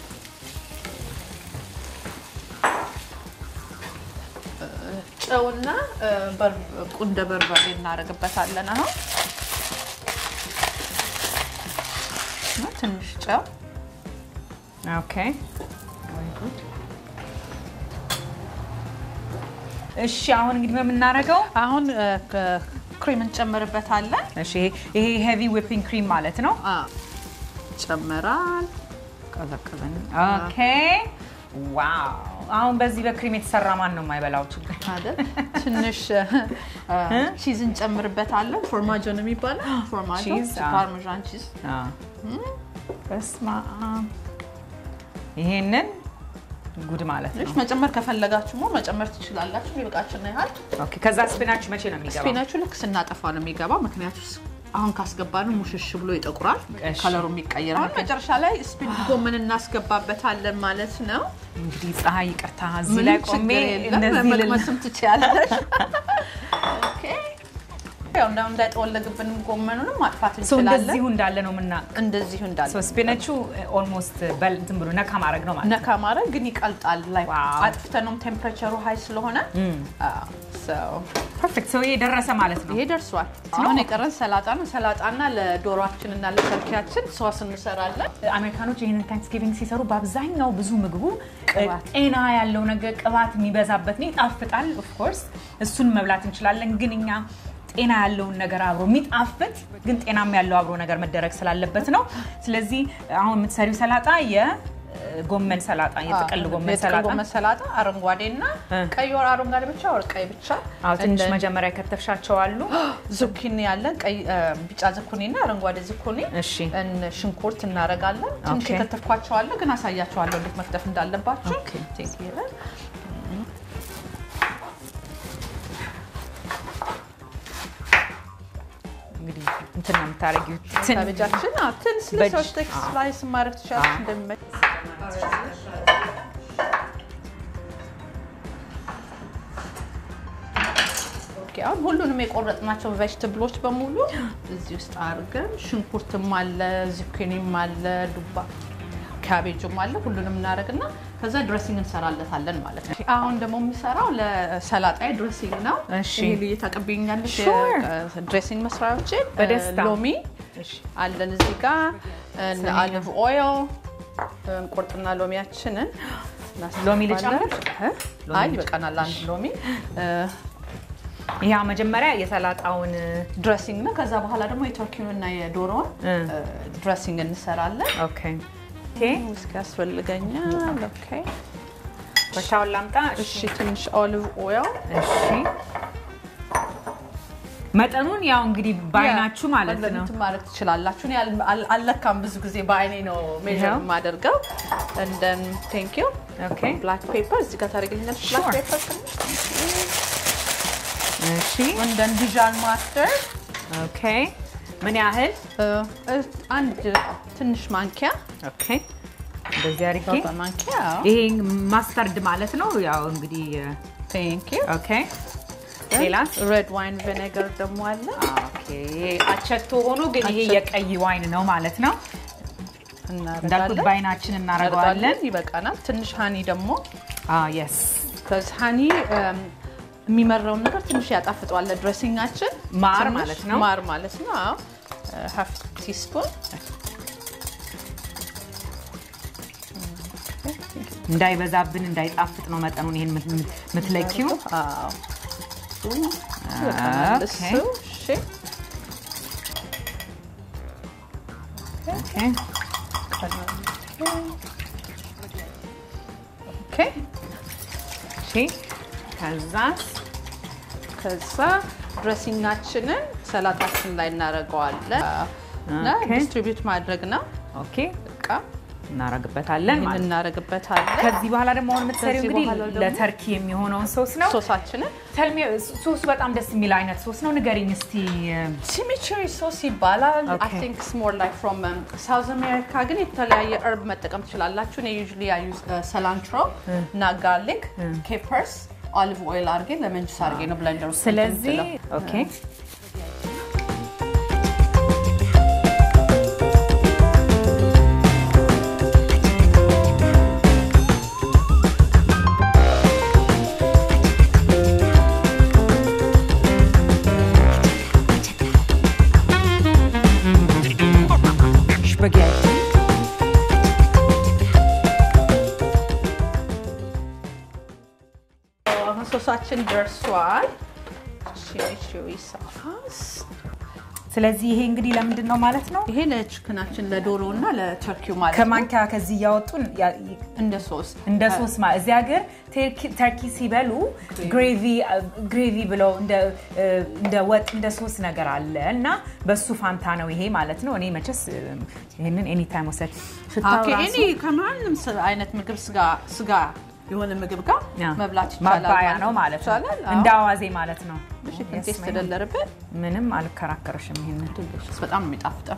ጨውና እ፣ በር- ቁንደ በርበሬ እናደርግበታለን። አሁን እና ትንሽ ጨው ኦኬ እሺ አሁን እንግዲህ በምናደርገው አሁን እ፣ ከ- ክሬም እንጨምርበታለን። እሺ ይሄ ሄቪ ዊፒንግ ክሪም ማለት ነው። አ፣ ይጨመራል። ቀዘቀዘን። ኦኬ ዋው! አሁን በዚህ በክሪም የተሰራ ማን ነው የማይበላው? ችግር አይደል? ትንሽ ቺዝ እንጨምርበታለን። ፎርማጆ ነው የሚባለው። ፎርማጆ ቺዝ፣ አዎ። ፓርሜዣን ቺዝ በስመ አብ ይሄንን ጉድ ማለት ነው። ትንሽ መጨመር ከፈለጋችሁ ሞ መጨመር ትችላላችሁ። የሚበቃችን ያህል። ኦኬ ከዛ ስፒናች መቼ ነው የሚገባው? ስፒናቹ ልክ ስናጠፋ ነው የሚገባው። ምክንያቱ አሁን ካስገባነው ሙሽሽ ብሎ ይጠቁራል፣ እሺ። ከለሩ የሚቀየር። አሁን መጨረሻ ላይ ስፒን ጎመን እናስገባበታለን ማለት ነው። እንግዲህ ፀሐይ ይቅርታ፣ እዚህ ላይ ምንም ቆሜ ችግር የለም። እንደዚህ ልል መቅመስም ትችያለሽ። ኦኬ። ያው እንዳው እንዳይጠወለግብን ጎመኑንም ማጥፋት ሰው እንችላለን። እንደዚሁ እንዳለ ነው ምና እንደዚሁ እንዳለ ስፒነቹ ኦልሞስት በል እንትን ብሎ ነካ ማድረግ ነው ማለት ነው። ነካ ማድረግ ግን ይቀልጣል። ላይ ዋው። አጥፍተነውም ቴምፕሬቸሩ ሀይ ስለሆነ አዎ፣ so ፐርፌክት ሰው ደረሰ ማለት ነው። ይሄ ደርሷል። አሁን የቀረን ሰላጣ ነው። ሰላጣና ለዶሯችን እና ለተርኪያችን ሶስ እንሰራለን። አሜሪካኖች ይህንን ታንክስጊቪንግ ሲሰሩ በአብዛኛው ብዙ ምግቡ ቅባት። ጤና ያለው ነገር ቅባት የሚበዛበት ነው። ይጣፍጣል። ኦፍኮርስ እሱን መብላት እንችላለን። ግን እኛ ጤና ያለውን ነገር አብሮ የሚጣፍጥ ግን ጤናም ያለው አብሮ ነገር መደረግ ስላለበት ነው። ስለዚህ አሁን የምትሰሪው ሰላጣ የጎመን ሰላጣ የጥቅል ጎመን የጥቅል ሰላጣ ጎመን ሰላጣ አረንጓዴና እ። ቀይ ወር አረንጓዴ ብቻ ወር ቀይ ብቻ። አዎ ትንሽ እንደ- መጀመሪያ የከተፍሻቸው አሉ። ዙኪኒ ያለን ቀይ እ፣ ቢጫ ዝኩኒ እና አረንጓዴ ዝኩኒ እሺ እን ሽንኩርት እናደርጋለን። ትንሽ ኦኬ። የከተፍኳቸው አለ ግን አሳያቸዋለሁ እንዴት መክተፍ እንዳለባቸው። ኦኬ። ቴክ ይላል። እንግዲህ እንትን ነው የምታደርጊው ትን ካቤጃችን ትንሽ በእጅ- ለሶስት ስላይስ ማድረግ ትችላለች እንደሚመች ሁሉንም የቆረጥናቸው ቬጅትብሎች በሙሉ እዚህ ውስጥ አድርገን ሽንኩርትም አለ፣ ዚኩኒም አለ፣ ዱባ ካቤጅም አለ። ሁሉንም እናደርግና ከዛ ድሬሲንግ እንሰራለታለን ማለት ነው። አሁን ደግሞ የሚሰራው ለሰላጣ ድሬሲንግ ነው። እሺ። ይሄ ልዩ ታቀብኛለሽ Sure. ድሬሲንግ መስሪያዎችን በደስታ። ሎሚ እሺ። አለን እዚህ ጋር አሊቭ ኦይል እንቁርጥና ሎሚያችንን ሎሚ ልጨምር? እ? አይ ይበቃናል። አንድ ሎሚ ይሄ መጀመሪያ የሰላጣውን ድሬሲንግ ነው። ከዛ በኋላ ደግሞ የቱርኪውንና የዶሮውን እ። ድሬሲንግ እንሰራለን። ኦኬ ኦኬ ውስኪ ያስፈልገኛል። ኦኬ በሻውን ላምጣ። እሺ፣ ትንሽ ኦሊቭ ኦይል እሺ መጠኑን ያው እንግዲህ በአይናችሁ ማለት ነው። እንትን ማድረግ ትችላላችሁ። እኔ አል- አል- አልለካም ብዙ ጊዜ በአይኔ ነው ሜዥር ይኸው። የማደርገው። እንደን ቴንክ ዩ ኦኬ ብላክ ፔፐር እዚህ ጋር ታደርግልኛለች። ብላክ Sure. ፔፐር ትንሽ እሺ እንደን ዲዣን ማስተር ኦኬ ምን ያህል? አንድ ትንሽ ማንኪያ ኦኬ እንደዚህ አድርጌ በማንኪያ ይሄ ማስተርድ ማለት ነው። ያው እንግዲህ ቴንክ ዩ ኦኬ ሌላስ? ሬድ ዋይን ቪኔገር ደግሞ አለ። ኦኬ አቸቶ ሆኖ ግን ይሄ አቸቶ። የቀይ ዋይን ነው ማለት ነው። እንዳልኩት እናደርጋለን በአይናችን እናደርገዋለን። ይበቃናል። ትንሽ ሀኒ ደግሞ የስ ከዚህ ሀኒ የሚመራውን ነገር ትንሽ ያጣፍጠዋል። ድሬሲንጋችን ማር ትንሽ ማለት ነው? ማር ማለት ነው። አዎ ሀፍ ቲስፑን እንዳይበዛብን እንዳይጣፍጥ ነው መጠኑን ይሄን የምት- የምትለኪው። ይበቃናል። ኦኬ። እሱ እሺ። ኦኬ ኦኬ እሺ ከዛ ከዛ ድሬሲንጋችንን ሰላጣችን ላይ እናደርገዋለን እና ኦኬ። ዲስትሪቢዩት ማድረግ ነው። ኦኬ በቃ እናረግበታለን ይህን ማለት ነው። እናደርግበታለን። ከዚህ በኋላ ደግሞ አሁን የምትሰሪው ከዚህ እንግዲህ በኋላ ደግሞ ለተርኪ የሚሆነውን ሶስ ነው። ሶሳችንን ተልሜ ሶሱ በጣም ደስ የሚል አይነት ሶስ ነው። ንገሪኝ እስቲ። ሲሚቸሪ ሶስ ይባላል። Okay. አይ ቲንክ ስሞር ላይክ ፍሮም ሳውዝ አሜሪካ ግን የተለያየ እርብ መጠቀም ትችላላችሁ። እኔ ዩዥሊ አይ ዩዝ ሰላንትሮ እና ጋርሊክ ኬፐርስ ኦሊቭ ኦይል አድርጌ ለመን ጁስ አድርጌ ነው ብለንደር ውስጥ ስለዚህ እንትን የምትለው። ኦኬ ስፓጌቲ አሁን ሶሳችን ደርሷል። ቺሊ ሳስ ስለዚህ ይሄ እንግዲህ ለምንድን ነው ማለት ነው ይሄ ለችክናችን ለዶሮ እና ለተርኪው ማለት ነው። ከማንኪያ ከዚህ እያወጡን ያ- እንደ ሶስ እንደ ሶስ ማለት እዚህ ሀገር ተርኪ- ተርኪ ሲበሉ ግሬቪ ግሬቪ ብለው እንደ እ፣ እንደ ወጥ እንደ ሶስ ነገር አለ እና በሱ ፋንታ ነው ይሄ ማለት ነው። እኔ መቼስ እ፣ ይሄንን ኤኒ ታይም ወሰድ ሽታው ኦኬ፣ ራሱ እኔ ከማንም ስ- አይነት ምግብ ስጋ ስጋ የሆነ ምግብ ጋር ያ፣ መብላት ይቻላል ማባያ ነው ማለት ነው። ይቻላል። አዎ። እንደ አዋዜ ማለት ነው። እሺ፣ Yes, ቴስት ma'am. ተደለረበት ምንም አልከራከርሽም። ይሄንን በጣም ነው የሚጣፍጠው።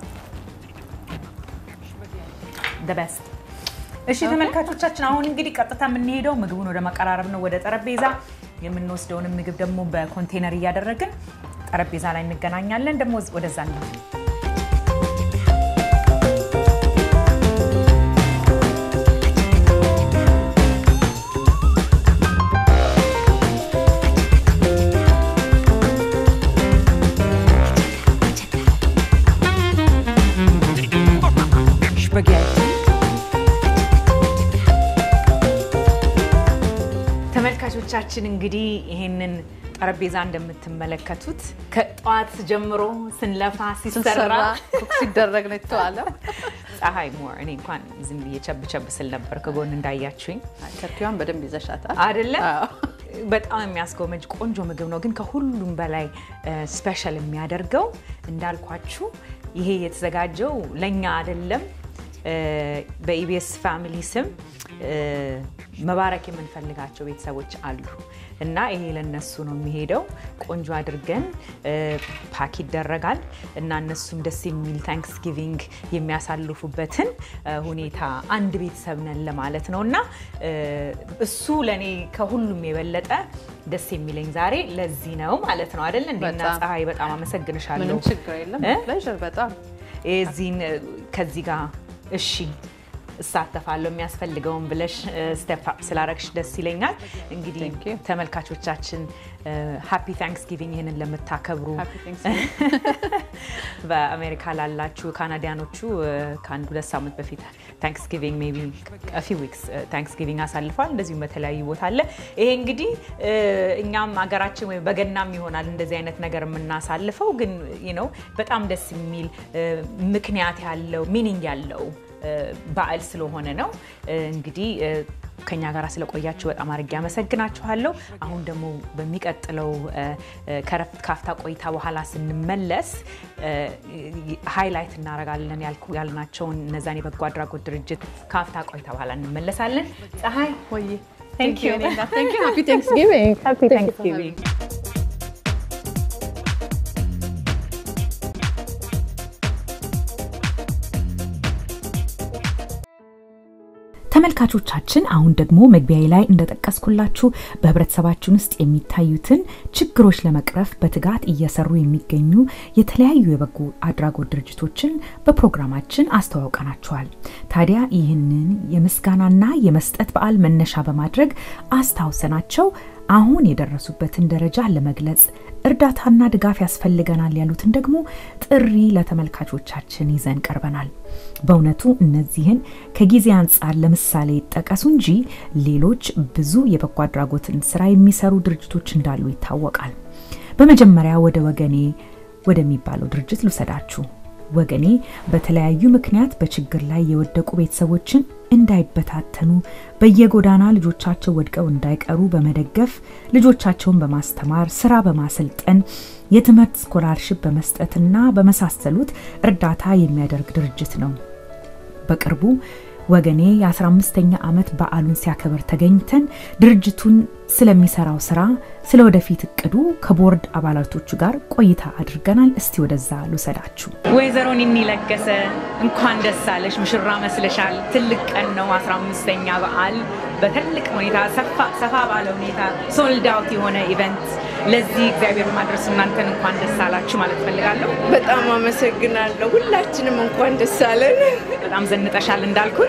the best እሺ ተመልካቾቻችን፣ አሁን እንግዲህ ቀጥታ የምንሄደው ምግቡን ወደ መቀራረብ ነው፣ ወደ ጠረጴዛ የምንወስደውንም ምግብ ደግሞ በኮንቴነር እያደረግን ጠረጴዛ ላይ እንገናኛለን። ደግሞ ወደዛ ነው ተመልካቾቻችን እንግዲህ ይሄንን ጠረጴዛ እንደምትመለከቱት ከጠዋት ጀምሮ ስንለፋ ሲሰራ ስንሰራ ኩክ ሲደረግ ነው የተዋለው። ፀሐይ ሞር እኔ እንኳን ዝም ብዬ ቸብ ቸብ ስል ነበር ከጎን እንዳያችሁኝ ተርኪዋን በደንብ ይዘሻታል አይደለ? አዎ። በጣም የሚያስጎመጅ ቆንጆ ምግብ ነው። ግን ከሁሉም በላይ ስፔሻል የሚያደርገው እንዳልኳችሁ ይሄ የተዘጋጀው ለእኛ አይደለም በኢቢኤስ ፋሚሊ ስም መባረክ የምንፈልጋቸው ቤተሰቦች አሉ እና ይሄ ለነሱ ነው የሚሄደው። ቆንጆ አድርገን ፓክ ይደረጋል እና እነሱም ደስ የሚል ታንክስጊቪንግ የሚያሳልፉበትን ሁኔታ አንድ ቤተሰብ ነን ለማለት ነው እና እሱ ለእኔ ከሁሉም የበለጠ ደስ የሚለኝ ዛሬ ለዚህ ነው ማለት ነው አይደል? እንዴና ፀሐይ በጣም አመሰግንሻለሁ። ምንም ችግር የለም። ፕሌዥር በጣም የዚህን ከዚህ ጋር እሺ እሳተፋለሁ የሚያስፈልገውን ብለሽ ስቴፕ አፕ ስላረግሽ ደስ ይለኛል። እንግዲህ ተመልካቾቻችን ሃፒ ታንክስጊቪንግ ይህንን ለምታከብሩ በአሜሪካ ላላችሁ ካናዲያኖቹ ከአንድ ሁለት ሳምንት በፊት ታንክስጊቪንግ ሜይ ቢ ፊው ዊክስ ታንክስጊቪንግ አሳልፏል። እንደዚሁም በተለያዩ ቦታ አለ። ይሄ እንግዲህ እኛም ሀገራችን ወይም በገናም ይሆናል እንደዚህ አይነት ነገር የምናሳልፈው ግን ነው በጣም ደስ የሚል ምክንያት ያለው ሚኒንግ ያለው በዓል ስለሆነ ነው። እንግዲህ ከኛ ጋር ስለቆያችሁ በጣም አድርጌ አመሰግናችኋለሁ። አሁን ደግሞ በሚቀጥለው ከረፍት ካፍታ ቆይታ በኋላ ስንመለስ ሃይላይት እናደርጋለን ያልናቸውን እነዛን የበጎ አድራጎት ድርጅት ካፍታ ቆይታ በኋላ እንመለሳለን። ፀሐይ ወይ ሃፒ ታንክስጊቪንግ ተመልካቾቻችን አሁን ደግሞ መግቢያዬ ላይ እንደጠቀስኩላችሁ በህብረተሰባችን ውስጥ የሚታዩትን ችግሮች ለመቅረፍ በትጋት እየሰሩ የሚገኙ የተለያዩ የበጎ አድራጎት ድርጅቶችን በፕሮግራማችን አስተዋውቀናችኋል። ታዲያ ይህንን የምስጋናና የመስጠት በዓል መነሻ በማድረግ አስታውሰናቸው አሁን የደረሱበትን ደረጃ ለመግለጽ እርዳታና ድጋፍ ያስፈልገናል ያሉትን ደግሞ ጥሪ ለተመልካቾቻችን ይዘን ቀርበናል። በእውነቱ እነዚህን ከጊዜ አንጻር ለምሳሌ ይጠቀሱ እንጂ ሌሎች ብዙ የበጎ አድራጎትን ስራ የሚሰሩ ድርጅቶች እንዳሉ ይታወቃል። በመጀመሪያ ወደ ወገኔ ወደሚባለው ድርጅት ልውሰዳችሁ። ወገኔ በተለያዩ ምክንያት በችግር ላይ የወደቁ ቤተሰቦችን እንዳይበታተኑ በየጎዳና ልጆቻቸው ወድቀው እንዳይቀሩ በመደገፍ ልጆቻቸውን በማስተማር ስራ በማሰልጠን የትምህርት ስኮላርሽፕ በመስጠትና በመሳሰሉት እርዳታ የሚያደርግ ድርጅት ነው። በቅርቡ ወገኔ የ15ኛ ዓመት በዓሉን ሲያከብር ተገኝተን ድርጅቱን ስለሚሰራው ስራ ስለ ወደፊት እቅዱ ከቦርድ አባላቶቹ ጋር ቆይታ አድርገናል። እስቲ ወደዛ ልውሰዳችሁ። ወይዘሮ ኒኒ ለገሰ እንኳን ደስ አለሽ፣ ሙሽራ መስለሻል። ትልቅ ቀን ነው 15ኛ በዓል በትልቅ ሁኔታ ሰፋ ባለ ሁኔታ ሶልድ አውት የሆነ ኢቨንት ለዚህ እግዚአብሔር ማድረስ እናንተን እንኳን ደስ አላችሁ ማለት ፈልጋለሁ። በጣም አመሰግናለሁ። ሁላችንም እንኳን ደስ አለን። በጣም ዘንጠሻል እንዳልኩት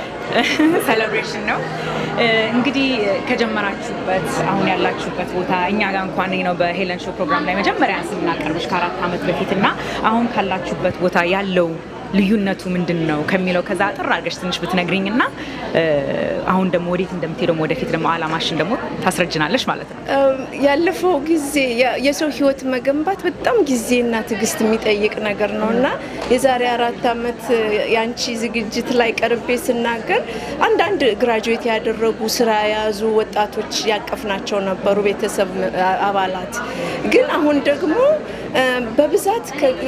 ሴሌብሬሽን ነው እንግዲህ ከጀመራችሁበት አሁን ያላችሁበት ቦታ እኛ ጋር እንኳን ነው በሄለን ሾው ፕሮግራም ላይ መጀመሪያ ስናቀርብሽ ከአራት ዓመት በፊት እና አሁን ካላችሁበት ቦታ ያለው ልዩነቱ ምንድን ነው ከሚለው ከዛ አጥር አድርገሽ ትንሽ ብትነግሪኝ እና አሁን ደግሞ ወዴት እንደምትሄደው ወደፊት ደግሞ አላማሽን ደግሞ ታስረጅናለሽ ማለት ነው። ያለፈው ጊዜ የሰው ህይወት መገንባት በጣም ጊዜና ትዕግስት የሚጠይቅ ነገር ነው እና የዛሬ አራት ዓመት የአንቺ ዝግጅት ላይ ቀርቤ ስናገር አንዳንድ ግራጁዌት ያደረጉ ስራ የያዙ ወጣቶች ያቀፍናቸው ነበሩ ቤተሰብ አባላት። ግን አሁን ደግሞ በብዛት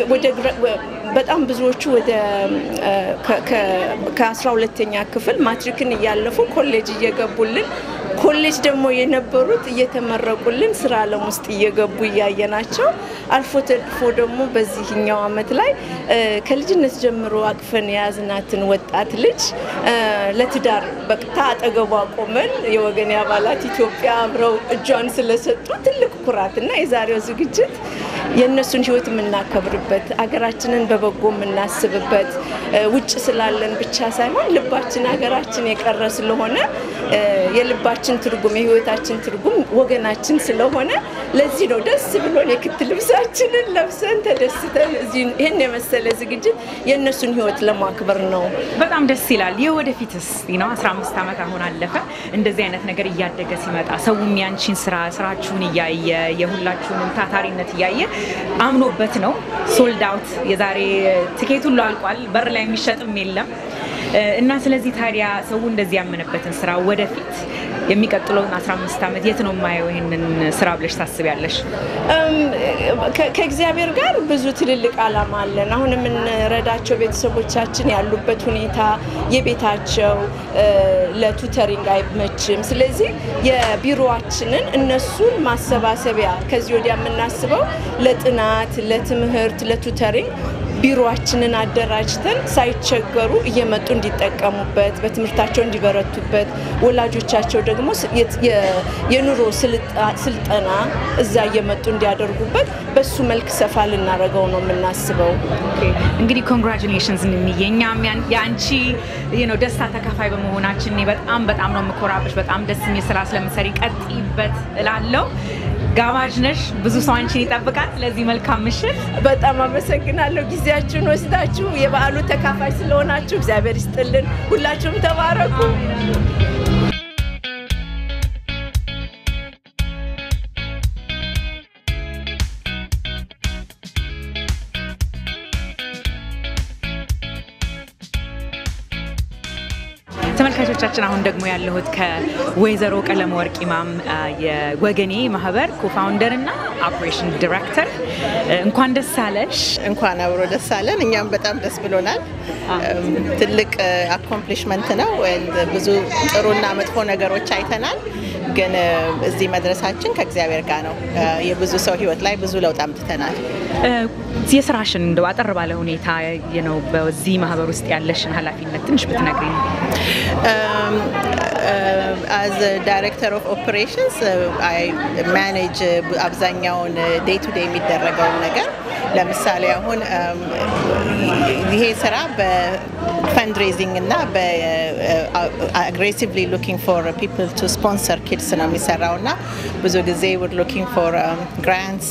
በጣም ብዙዎቹ ወደ ከአስራ ሁለተኛ ክፍል ማትሪክን እያለፉ ኮሌጅ እየገቡልን ኮሌጅ ደግሞ የነበሩት እየተመረቁልን ስራ አለም ውስጥ እየገቡ እያየናቸው አልፎ ተርፎ ደግሞ በዚህኛው አመት ላይ ከልጅነት ጀምሮ አቅፈን የያዝናትን ወጣት ልጅ ለትዳር በቅታ አጠገቧ ቆመን የወገኔ አባላት ኢትዮጵያ አብረው እጇን ስለሰጡ ትልቅ ኩራት እና የዛሬው ዝግጅት የእነሱን ህይወት የምናከብርበት አገራችንን በበጎ የምናስብበት ውጭ ስላለን ብቻ ሳይሆን ልባችን ሀገራችን የቀረ ስለሆነ የልባችን ትርጉም የህይወታችን ትርጉም ወገናችን ስለሆነ ለዚህ ነው ደስ ብሎን የክት ልብሳችንን ለብሰን ተደስተን ይህን የመሰለ ዝግጅት የእነሱን ህይወት ለማክበር ነው። በጣም ደስ ይላል። የወደፊትስ ነው 15 ዓመት አሁን አለፈ። እንደዚህ አይነት ነገር እያደገ ሲመጣ ሰውም ያንቺን ስራ ስራችሁን እያየ የሁላችሁንም ታታሪነት እያየ አምኖበት ነው ሶልድ አውት የዛሬ ትኬት ሁሉ አልቋል። በር ላይ የሚሸጥም የለም እና ስለዚህ ታዲያ ሰው እንደዚህ ያመነበትን ስራ ወደፊት የሚቀጥለውን 15 ዓመት የት ነው የማየው ይህንን ስራ ብለሽ ታስቢያለሽ? ከእግዚአብሔር ጋር ብዙ ትልልቅ ዓላማ አለን። አሁን የምንረዳቸው ቤተሰቦቻችን ያሉበት ሁኔታ የቤታቸው ለቱተሪንግ አይመችም። ስለዚህ የቢሮዋችንን እነሱን ማሰባሰቢያ ከዚህ ወዲያ የምናስበው ለጥናት፣ ለትምህርት፣ ለቱተሪንግ ቢሮአችንን አደራጅተን ሳይቸገሩ እየመጡ እንዲጠቀሙበት በትምህርታቸው እንዲበረቱበት ወላጆቻቸው ደግሞ የኑሮ ስልጠና እዛ እየመጡ እንዲያደርጉበት በሱ መልክ ሰፋ ልናደርገው ነው የምናስበው። እንግዲህ ኮንግራቹሌሽንስ እንምዬ እኛም የአንቺ ደስታ ተካፋይ በመሆናችን እኔ በጣም በጣም ነው የምኮራብሽ። በጣም ደስ የሚል ስራ ስለምሰሪ ቀጥይበት እላለሁ። ጋባዥ ነሽ። ብዙ ሰው አንቺን ይጠብቃል። ስለዚህ መልካም ምሽት። በጣም አመሰግናለሁ። ጊዜያችሁን ወስዳችሁ የበዓሉ ተካፋይ ስለሆናችሁ እግዚአብሔር ይስጥልን። ሁላችሁም ተባረኩ። ተመልካቾቻችን አሁን ደግሞ ያለሁት ከወይዘሮ ቀለም ወርቅ ኢማም የወገኔ ማህበር ኮፋውንደር እና ኦፕሬሽን ዲሬክተር እንኳን ደስ አለሽ። እንኳን አብሮ ደስ አለን። እኛም በጣም ደስ ብሎናል። ትልቅ አኮምፕሊሽመንት ነው። ብዙ ጥሩና መጥፎ ነገሮች አይተናል። ግን እዚህ መድረሳችን ከእግዚአብሔር ጋር ነው። የብዙ ሰው ህይወት ላይ ብዙ ለውጥ አምጥተናል። የስራሽን እንደው አጠር ባለ ሁኔታ ነው በዚህ ማህበር ውስጥ ያለሽን ኃላፊነት ትንሽ ብትነግሪኝ። አዝ ዳይሬክተር ኦፍ ኦፕሬሽንስ አይ ማኔጅ አብዛኛውን ዴይ ቱ ዴይ የሚደረገውን ነገር ለምሳሌ አሁን ይሄ ስራ በፈንድሬዚንግ እና በአግሬሲቭሊ ሉኪንግ ፎር ፒፕል ቱ ስፖንሰር ኪድስ ነው የሚሰራው እና ብዙ ጊዜ ውድ ሉኪንግ ፎር ግራንትስ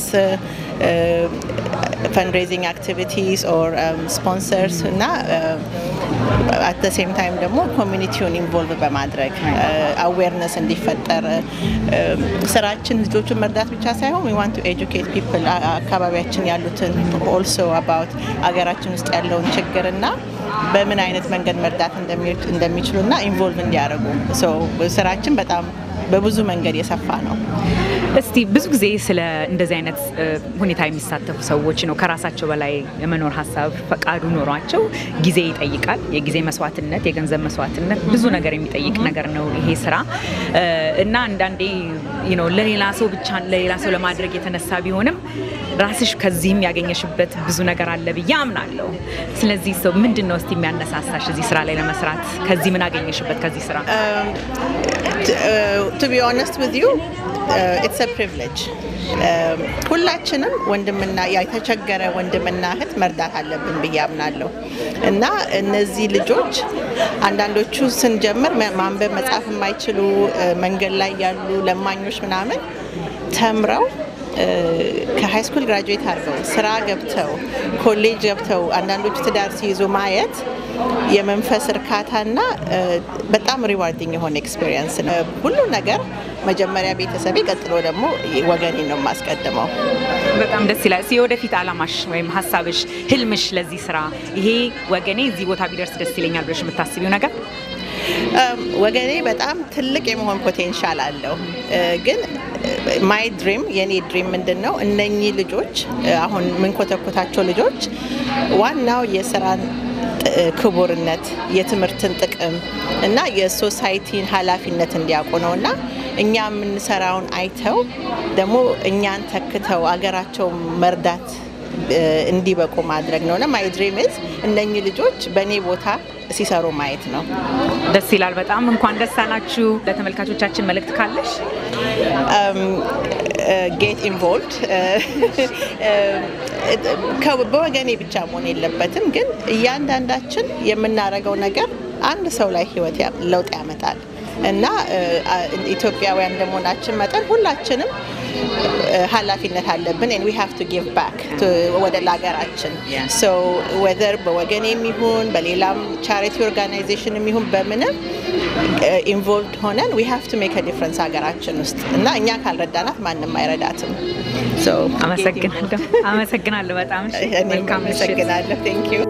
ፈንድሬዚንግ አክቲቪቲስ ኦር ስፖንሰርስ እና አት ደ ሴም ታይም ደግሞ ኮሚኒቲውን ኢንቮልቭ በማድረግ አዌርነስ እንዲፈጠር ስራችን ልጆቹን መርዳት ብቻ ሳይሆን ዊ ዋንት ቱ ኤጁኬት ፒፕል አካባቢያችን ያሉትን ኦልሶ አባውት አገራችን ውስጥ ያለውን ችግር እና በምን አይነት መንገድ መርዳት እንደሚችሉ እና ኢንቮልቭ እንዲያደርጉ ስራችን በጣም በብዙ መንገድ የሰፋ ነው። እስቲ ብዙ ጊዜ ስለ እንደዚህ አይነት ሁኔታ የሚሳተፉ ሰዎች ነው ከራሳቸው በላይ የመኖር ሀሳብ ፈቃዱ ኖሯቸው ጊዜ ይጠይቃል። የጊዜ መስዋዕትነት፣ የገንዘብ መስዋዕትነት ብዙ ነገር የሚጠይቅ ነገር ነው ይሄ ስራ እና አንዳንዴ ለሌላ ሰው ብቻ ለሌላ ሰው ለማድረግ የተነሳ ቢሆንም ራስሽ ከዚህም ያገኘሽበት ብዙ ነገር አለ ብዬ አምናለሁ። ስለዚህ ሰው ምንድን ነው እስቲ የሚያነሳሳሽ እዚህ ስራ ላይ ለመስራት? ከዚህ ምን አገኘሽበት ከዚህ ስራ? ቱ ቢ ኦነስት ዊዝ ዩ ኢትስ አ ፕሪቪሌጅ ሁላችንም ወንድምና የተቸገረ ወንድምና እህት መርዳት አለብን ብዬ አምናለሁ እና እነዚህ ልጆች አንዳንዶቹ ስንጀምር ማንበብ መጻፍ የማይችሉ መንገድ ላይ ያሉ ለማኞች ምናምን ተምረው ከሃይ ስኩል ግራጁዌት አድርገው ስራ ገብተው ኮሌጅ ገብተው አንዳንዶቹ ትዳር ሲይዙ ማየት የመንፈስ እርካታና በጣም ሪዋርዲንግ የሆነ ኤክስፔሪየንስ ነው። ሁሉ ነገር መጀመሪያ ቤተሰቤ፣ ቀጥሎ ደግሞ ወገኔ ነው የማስቀድመው። በጣም ደስ ይላል። የወደፊት አላማሽ ወይም ሀሳብሽ፣ ህልምሽ ለዚህ ስራ ይሄ ወገኔ እዚህ ቦታ ቢደርስ ደስ ይለኛል ብለሽ የምታስቢው ነገር? ወገኔ በጣም ትልቅ የመሆን ፖቴንሻል አለው። ግን ማይ ድሪም የኔ ድሪም ምንድን ነው? እነኚህ ልጆች አሁን የምንኮተኮታቸው ልጆች ዋናው የስራን ክቡርነት፣ የትምህርትን ጥቅም እና የሶሳይቲን ኃላፊነት እንዲያውቁ ነው እና እኛ የምንሰራውን አይተው ደግሞ እኛን ተክተው አገራቸው መርዳት እንዲበቁ ማድረግ ነው እና ማይ ድሪም ኢዝ እነኚህ ልጆች በእኔ ቦታ ሲሰሩ ማየት ነው። ደስ ይላል በጣም እንኳን ደስ አላችሁ። ለተመልካቾቻችን መልእክት ካለሽ? ጌት ኢንቮልቭድ በወገኔ ብቻ መሆን የለበትም፣ ግን እያንዳንዳችን የምናደርገው ነገር አንድ ሰው ላይ ህይወት ለውጥ ያመጣል እና ኢትዮጵያውያን እንደመሆናችን መጠን ሁላችንም ኃላፊነት አለብን ን ዊ ሃቭ ቱ ጊቭ ባክ ወደ ለሀገራችን ሶ ወዘር በወገን የሚሆን በሌላም ቻሪቲ ኦርጋናይዜሽን የሚሆን በምንም ኢንቮልቭድ ሆነን ዊ ሃቭ ቱ ሜክ ዲፍረንስ ሀገራችን ውስጥ እና እኛ ካልረዳናት ማንም አይረዳትም። አመሰግናለሁ። አመሰግናለሁ በጣም መልካም አመሰግናለሁ። ቴንክ ዩ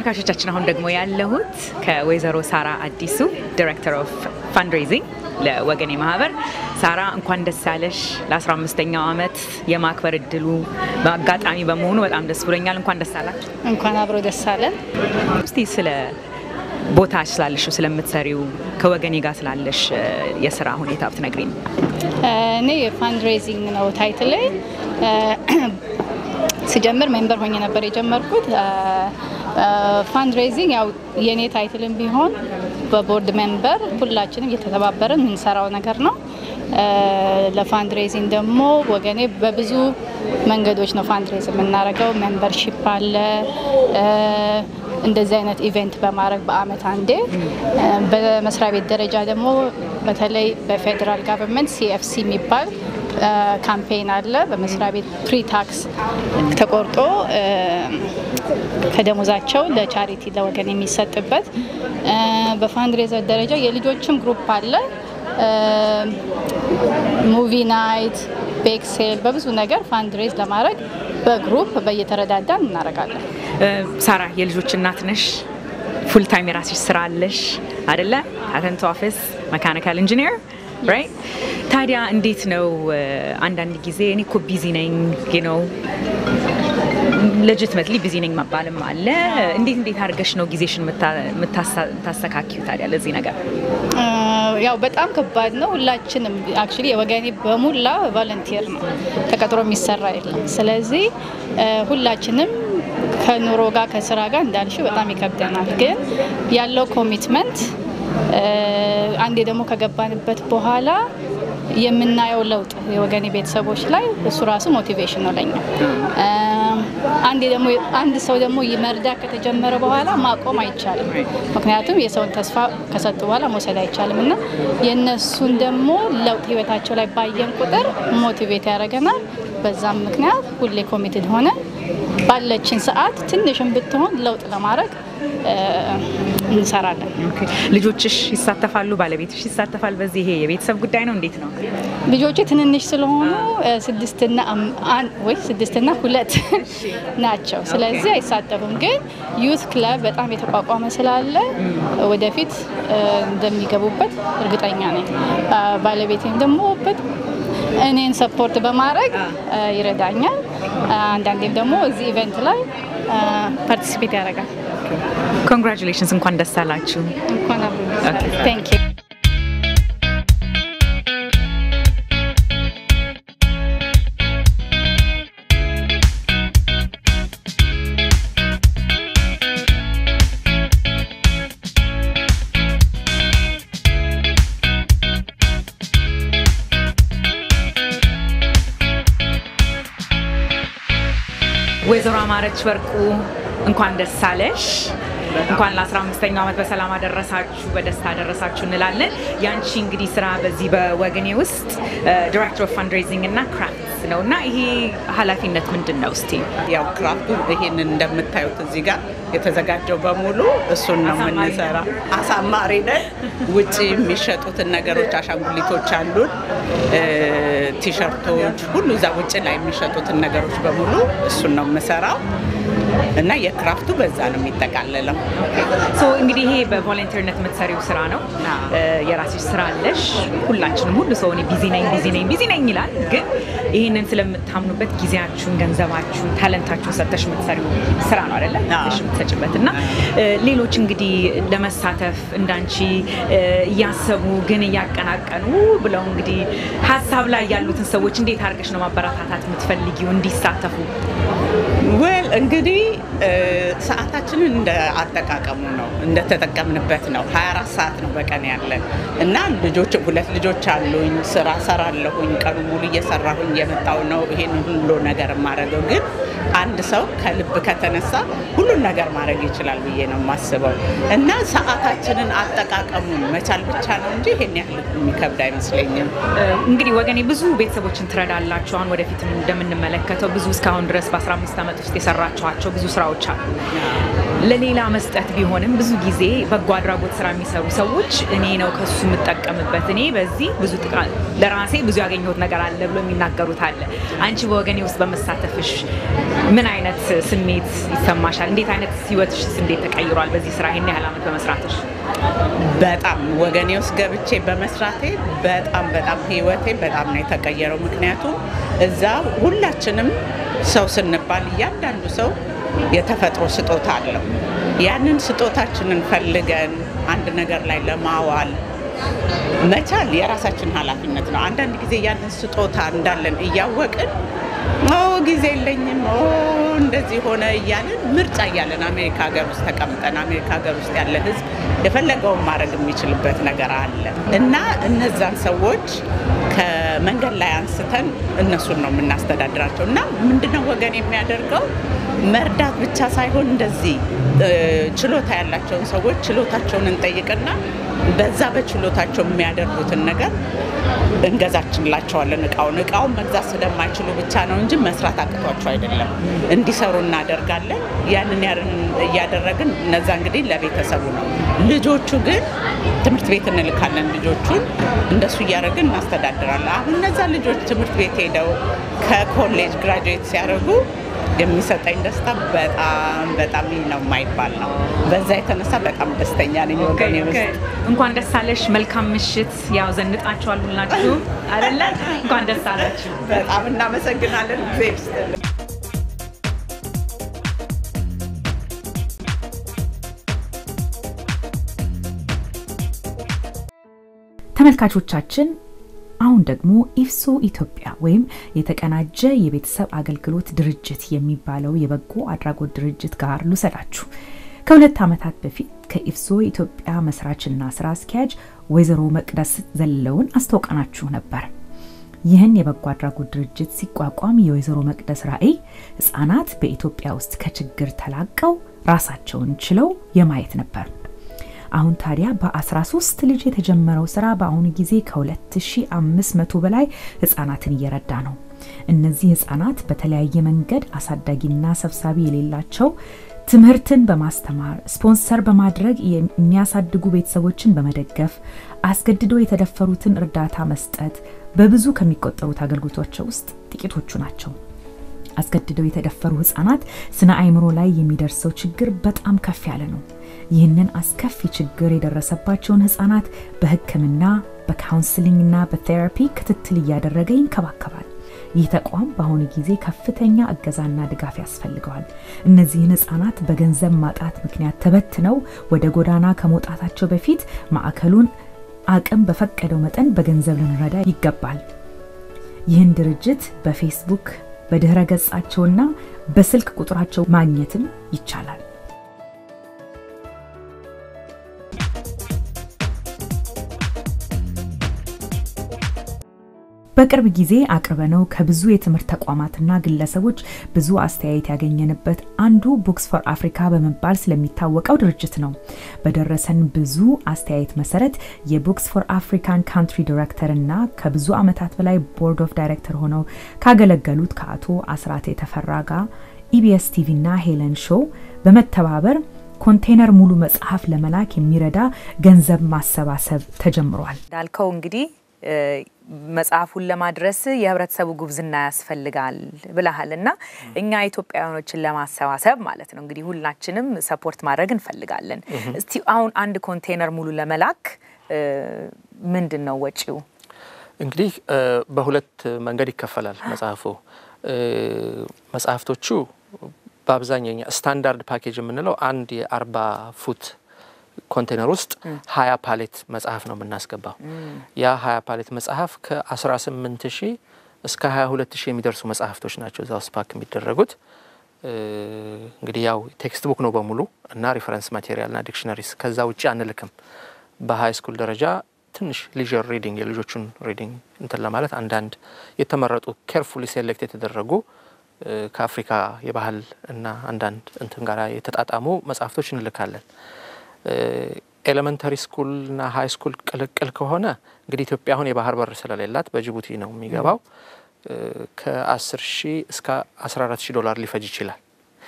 ተመልካቾቻችን አሁን ደግሞ ያለሁት ከወይዘሮ ሳራ አዲሱ ዲሬክተር ኦፍ ፋንድሬዚንግ ለወገኔ ማህበር። ሳራ እንኳን ደስ ያለሽ ለ15ኛው ዓመት የማክበር እድሉ በአጋጣሚ በመሆኑ በጣም ደስ ብሎኛል። እንኳን ደስ አላችሁ። እንኳን አብሮ ደስ አለን። እስቲ ስለ ቦታ ስላለሽ ስለምትሰሪው ከወገኔ ጋር ስላለሽ የስራ ሁኔታ ብትነግሪኝ። እኔ የፋንድሬዚንግ ነው ታይትሌ። ስጀምር ሜምበር ሆኜ ነበር የጀመርኩት። ፋንድሬዚንግ ያው የእኔ ታይትልም ቢሆን በቦርድ ሜምበር ሁላችንም እየተተባበርን የምንሰራው ነገር ነው። ለፋንድሬዚንግ ደግሞ ወገኔ በብዙ መንገዶች ነው ፋንድሬዝ የምናደርገው። ሜምበርሺፕ አለ እንደዚህ አይነት ኢቨንት በማድረግ በአመት አንዴ። በመስሪያ ቤት ደረጃ ደግሞ በተለይ በፌዴራል ጋቨርንመንት ሲኤፍሲ የሚባል ካምፔን አለ። በመስሪያ ቤት ፕሪ ታክስ ተቆርጦ ከደሞዛቸው ለቻሪቲ ለወገን የሚሰጥበት። በፋንድሬዘር ደረጃ የልጆችም ግሩፕ አለ። ሙቪ ናይት፣ ቤክሴል በብዙ ነገር ፋንድሬዝ ለማድረግ በግሩፕ በየተረዳዳን እናደርጋለን። ሳራ የልጆች እናት ነሽ። ፉል ታይም የራስሽ ስራ አለሽ አደለ? አተንቶ ኦፊስ መካኒካል ኢንጂኒር ራይት። ታዲያ እንዴት ነው አንዳንድ ጊዜ እኔ እኮ ቢዚ ነኝ ነው ሌጅትመትሊ ቢዚ ነኝ መባልም አለ። እንዴት እንዴት አድርገሽ ነው ጊዜሽን የምታስተካኪው ታዲያ ለዚህ ነገር? ያው በጣም ከባድ ነው። ሁላችንም አክቹዋሊ የወገኔ በሙላ ቫለንቲር ነው፣ ተቀጥሮ የሚሰራ የለም። ስለዚህ ሁላችንም ከኑሮ ጋር ከስራ ጋር እንዳልሽው በጣም ይከብደናል። ግን ያለው ኮሚትመንት አንዴ ደግሞ ከገባንበት በኋላ የምናየው ለውጥ የወገኔ ቤተሰቦች ላይ እሱ ራሱ ሞቲቬሽን ነው ለኛ። አንዴ ደግሞ አንድ ሰው ደግሞ መርዳት ከተጀመረ በኋላ ማቆም አይቻልም። ምክንያቱም የሰውን ተስፋ ከሰጡ በኋላ መውሰድ አይቻልም እና የእነሱን ደግሞ ለውጥ ህይወታቸው ላይ ባየን ቁጥር ሞቲቬት ያደርገናል። በዛም ምክንያት ሁሌ ኮሚትድ ሆነ ባለችን ሰዓት ትንሽም ብትሆን ለውጥ ለማድረግ እንሰራለን። ልጆችሽ ይሳተፋሉ? ባለቤትሽ ይሳተፋል? በዚህ ይሄ የቤተሰብ ጉዳይ ነው? እንዴት ነው? ልጆቼ ትንንሽ ስለሆኑ ስድስትና ወይ ስድስትና ሁለት ናቸው። ስለዚህ አይሳተፉም። ግን ዩት ክለብ በጣም የተቋቋመ ስላለ ወደፊት እንደሚገቡበት እርግጠኛ ነኝ። ባለቤቴም ደግሞ እኔን ሰፖርት በማድረግ ይረዳኛል። አንዳንዴም ደግሞ እዚህ ኢቨንት ላይ ፓርቲሲፔት ያደርጋል። ኮንግራቹሌሽንስ፣ እንኳን ደስ አላችሁ። እንኳን አብሮ ቴንክ ዩ ወይዘሮ አማረች ወርቁ እንኳን ደስ አለሽ። እንኳን ለ15ኛው ዓመት በሰላም አደረሳችሁ፣ በደስታ አደረሳችሁ እንላለን። ያንቺ እንግዲህ ስራ በዚህ በወገኔ ውስጥ ዲሬክተር ኦፍ ፈንድሬዚንግ እና ክራፍትስ ነው እና ይሄ ኃላፊነት ምንድን ነው? እስቲ ያው ክራፍቱ ይሄንን እንደምታዩት እዚህ ጋር የተዘጋጀው በሙሉ እሱን ነው የምንሰራ። አሳማሪ ነን። ውጭ የሚሸጡትን ነገሮች አሻንጉሊቶች አሉን፣ ቲሸርቶች፣ ሁሉ እዛ ውጭ ላይ የሚሸጡትን ነገሮች በሙሉ እሱን ነው የምሰራው እና የክራፍቱ በዛ ነው የሚጠቃለለው። ሶ እንግዲህ ይሄ በቮለንቲርነት የምትሰሪው ስራ ነው። የራስሽ ስራ አለሽ። ሁላችንም ሁሉ ሰው እኔ ቢዚ ነኝ ቢዚ ነኝ ቢዚ ነኝ ይላል። ግን ይህንን ስለምታምኑበት ጊዜያችሁን፣ ገንዘባችሁን፣ ታለንታችሁን ሰጥተሽ የምትሰሪው ስራ ነው አይደለ? ሽ የምትሰጭበት እና ሌሎች እንግዲህ ለመሳተፍ እንዳንቺ እያሰቡ ግን እያቀናቀኑ ብለው እንግዲህ ሀሳብ ላይ ያሉትን ሰዎች እንዴት አድርገሽ ነው ማበረታታት የምትፈልጊው እንዲሳተፉ? ወል እንግዲህ ሰዓታችንን እንደ አጠቃቀሙ ነው እንደተጠቀምንበት ነው። 24 ሰዓት ነው በቀን ያለን እና ልጆች ሁለት ልጆች አሉኝ። ስራ ሰራለሁኝ። ቀኑ ሙሉ እየሰራሁኝ የመጣው ነው ይሄን ሁሉ ነገር የማደርገው። ግን አንድ ሰው ከልብ ከተነሳ ሁሉን ነገር ማድረግ ይችላል ብዬ ነው የማስበው እና ሰዓታችንን አጠቃቀሙን መቻል ብቻ ነው እንጂ ይሄን ያህል የሚከብድ አይመስለኝም። እንግዲህ ወገኔ ብዙ ቤተሰቦችን ትረዳላችሁ። አሁን ወደፊትም እንደምንመለከተው ብዙ እስካሁን ድረስ በ15 ዓመት ውስጥ የሰራችኋቸው ብዙ ስራዎች አሉ። ለሌላ መስጠት ቢሆንም ብዙ ጊዜ በጎ አድራጎት ስራ የሚሰሩ ሰዎች እኔ ነው ከሱ የምጠቀምበት እኔ በዚህ ብዙ ጥቃ- ለራሴ ብዙ ያገኘሁት ነገር አለ ብሎ የሚናገሩት አለ። አንቺ በወገኔ ውስጥ በመሳተፍሽ ምን አይነት ስሜት ይሰማሻል? እንዴት አይነት ህይወትሽስ እንዴት ተቀይሯል? በዚህ ስራ ይህን ያህል ዓመት በመስራትሽ በጣም ወገኔ ውስጥ ገብቼ በመስራቴ በጣም በጣም ህይወቴ በጣም ነው የተቀየረው። ምክንያቱም እዛ ሁላችንም ሰው ስንባል እያንዳንዱ ሰው የተፈጥሮ ስጦታ አለው። ያንን ስጦታችንን ፈልገን አንድ ነገር ላይ ለማዋል መቻል የራሳችን ኃላፊነት ነው። አንዳንድ ጊዜ ያንን ስጦታ እንዳለን እያወቅን ኦ ጊዜ የለኝም ኦ እንደዚህ ሆነ እያለን ምርጫ እያለን አሜሪካ ሀገር ውስጥ ተቀምጠን አሜሪካ ሀገር ውስጥ ያለ ህዝብ የፈለገውን ማድረግ የሚችልበት ነገር አለ እና እነዛን ሰዎች ከመንገድ ላይ አንስተን እነሱን ነው የምናስተዳድራቸው እና ምንድነው ወገን የሚያደርገው መርዳት ብቻ ሳይሆን እንደዚህ እ፣ ችሎታ ያላቸውን ሰዎች ችሎታቸውን እንጠይቅና በዛ በችሎታቸው የሚያደርጉትን ነገር እንገዛችንላቸዋለን። እቃውን እቃውን መግዛት ስለማይችሉ ብቻ ነው እንጂ መስራት አቅቷቸው አይደለም። እንዲሰሩ እናደርጋለን። ያንን ያንን እያደረግን እነዛ እንግዲህ ለቤተሰቡ ነው። ልጆቹ ግን ትምህርት ቤት እንልካለን። ልጆቹን እንደሱ እያደረግን እናስተዳድራለን። አሁን እነዛ ልጆች ትምህርት ቤት ሄደው ከኮሌጅ ግራጁዌት ሲያደርጉ የሚሰጠኝ ደስታ በጣም በጣም ይህ ነው የማይባል ነው። በዛ የተነሳ በጣም ደስተኛ ነኝ ወገኔ ውስጥ እንኳን ደስ አለሽ። መልካም ምሽት። ያው ዘንጣችኋል ሁላችሁም አይደለ? እንኳን ደስ አላችሁ። በጣም እናመሰግናለን። ጊዜ ይስጥልን። ተመልካቾቻችን አሁን ደግሞ ኢፍሶ ኢትዮጵያ ወይም የተቀናጀ የቤተሰብ አገልግሎት ድርጅት የሚባለው የበጎ አድራጎት ድርጅት ጋር ልውሰዳችሁ። ከሁለት ዓመታት በፊት ከኢፍሶ ኢትዮጵያ መስራችና ስራ አስኪያጅ ወይዘሮ መቅደስ ዘለውን አስተዋውቀናችሁ ነበር። ይህን የበጎ አድራጎት ድርጅት ሲቋቋም የወይዘሮ መቅደስ ራዕይ ህጻናት በኢትዮጵያ ውስጥ ከችግር ተላቀው ራሳቸውን ችለው የማየት ነበር። አሁን ታዲያ በ13 ልጅ የተጀመረው ስራ በአሁኑ ጊዜ ከ2500 በላይ ህጻናትን እየረዳ ነው። እነዚህ ህጻናት በተለያየ መንገድ አሳዳጊና ሰብሳቢ የሌላቸው ትምህርትን በማስተማር ስፖንሰር በማድረግ የሚያሳድጉ ቤተሰቦችን በመደገፍ አስገድዶ የተደፈሩትን እርዳታ መስጠት በብዙ ከሚቆጠሩት አገልግሎቶች ውስጥ ጥቂቶቹ ናቸው። አስገድደው የተደፈሩ ህጻናት ስነ አእምሮ ላይ የሚደርሰው ችግር በጣም ከፍ ያለ ነው። ይህንን አስከፊ ችግር የደረሰባቸውን ህጻናት በህክምና በካውንስሊንግና በቴራፒ ክትትል እያደረገ ይንከባከባል። ይህ ተቋም በአሁኑ ጊዜ ከፍተኛ እገዛና ድጋፍ ያስፈልገዋል። እነዚህን ህጻናት በገንዘብ ማጣት ምክንያት ተበትነው ወደ ጎዳና ከመውጣታቸው በፊት ማዕከሉን አቅም በፈቀደው መጠን በገንዘብ ልንረዳ ይገባል። ይህን ድርጅት በፌስቡክ በድህረ ገጻቸውና በስልክ ቁጥራቸው ማግኘትም ይቻላል። በቅርብ ጊዜ አቅርበነው ከብዙ የትምህርት ተቋማትና ግለሰቦች ብዙ አስተያየት ያገኘንበት አንዱ ቡክስ ፎር አፍሪካ በመባል ስለሚታወቀው ድርጅት ነው። በደረሰን ብዙ አስተያየት መሰረት የቡክስ ፎር አፍሪካን ካንትሪ ዲሬክተር እና ከብዙ ዓመታት በላይ ቦርድ ኦፍ ዳይሬክተር ሆነው ካገለገሉት ከአቶ አስራት የተፈራ ጋር ኢቢኤስ ቲቪ እና ሄለን ሾው በመተባበር ኮንቴነር ሙሉ መጽሐፍ ለመላክ የሚረዳ ገንዘብ ማሰባሰብ ተጀምሯል። እንዳልከው እንግዲህ መጽሐፉን ለማድረስ የህብረተሰቡ ጉብዝና ያስፈልጋል ብለሃል እና እኛ ኢትዮጵያውያኖችን ለማሰባሰብ ማለት ነው እንግዲህ ሁላችንም ሰፖርት ማድረግ እንፈልጋለን። እስቲ አሁን አንድ ኮንቴነር ሙሉ ለመላክ ምንድን ነው ወጪው? እንግዲህ በሁለት መንገድ ይከፈላል መጽሐፉ። መጽሐፍቶቹ በአብዛኛው እኛ ስታንዳርድ ፓኬጅ የምንለው አንድ የአርባ ፉት ኮንቴነር ውስጥ ሀያ ፓሌት መጽሐፍ ነው የምናስገባው። ያ ሀያ ፓሌት መጽሐፍ ከ18 ሺህ እስከ 22 ሺህ የሚደርሱ መጽሐፍቶች ናቸው እዛ ውስጥ ፓክ የሚደረጉት። እንግዲህ ያው ቴክስት ቡክ ነው በሙሉ እና ሪፈረንስ ማቴሪያልና ዲክሽነሪስ ከዛ ውጭ አንልክም። በሀይ ስኩል ደረጃ ትንሽ ሊዥር ሪዲንግ የልጆቹን ሪዲንግ እንትን ለማለት አንዳንድ የተመረጡ ኬርፉሊ ሴሌክት የተደረጉ ከአፍሪካ የባህል እና አንዳንድ እንትን ጋር የተጣጣሙ መጽሐፍቶች እንልካለን። ኤሌመንተሪ ስኩልና ሀይ ስኩል ቅልቅል ከሆነ እንግዲህ ኢትዮጵያ አሁን የባህር በር ስለሌላት በጅቡቲ ነው የሚገባው። ከ10 ሺህ እስከ 14 ሺህ ዶላር ሊፈጅ ይችላል።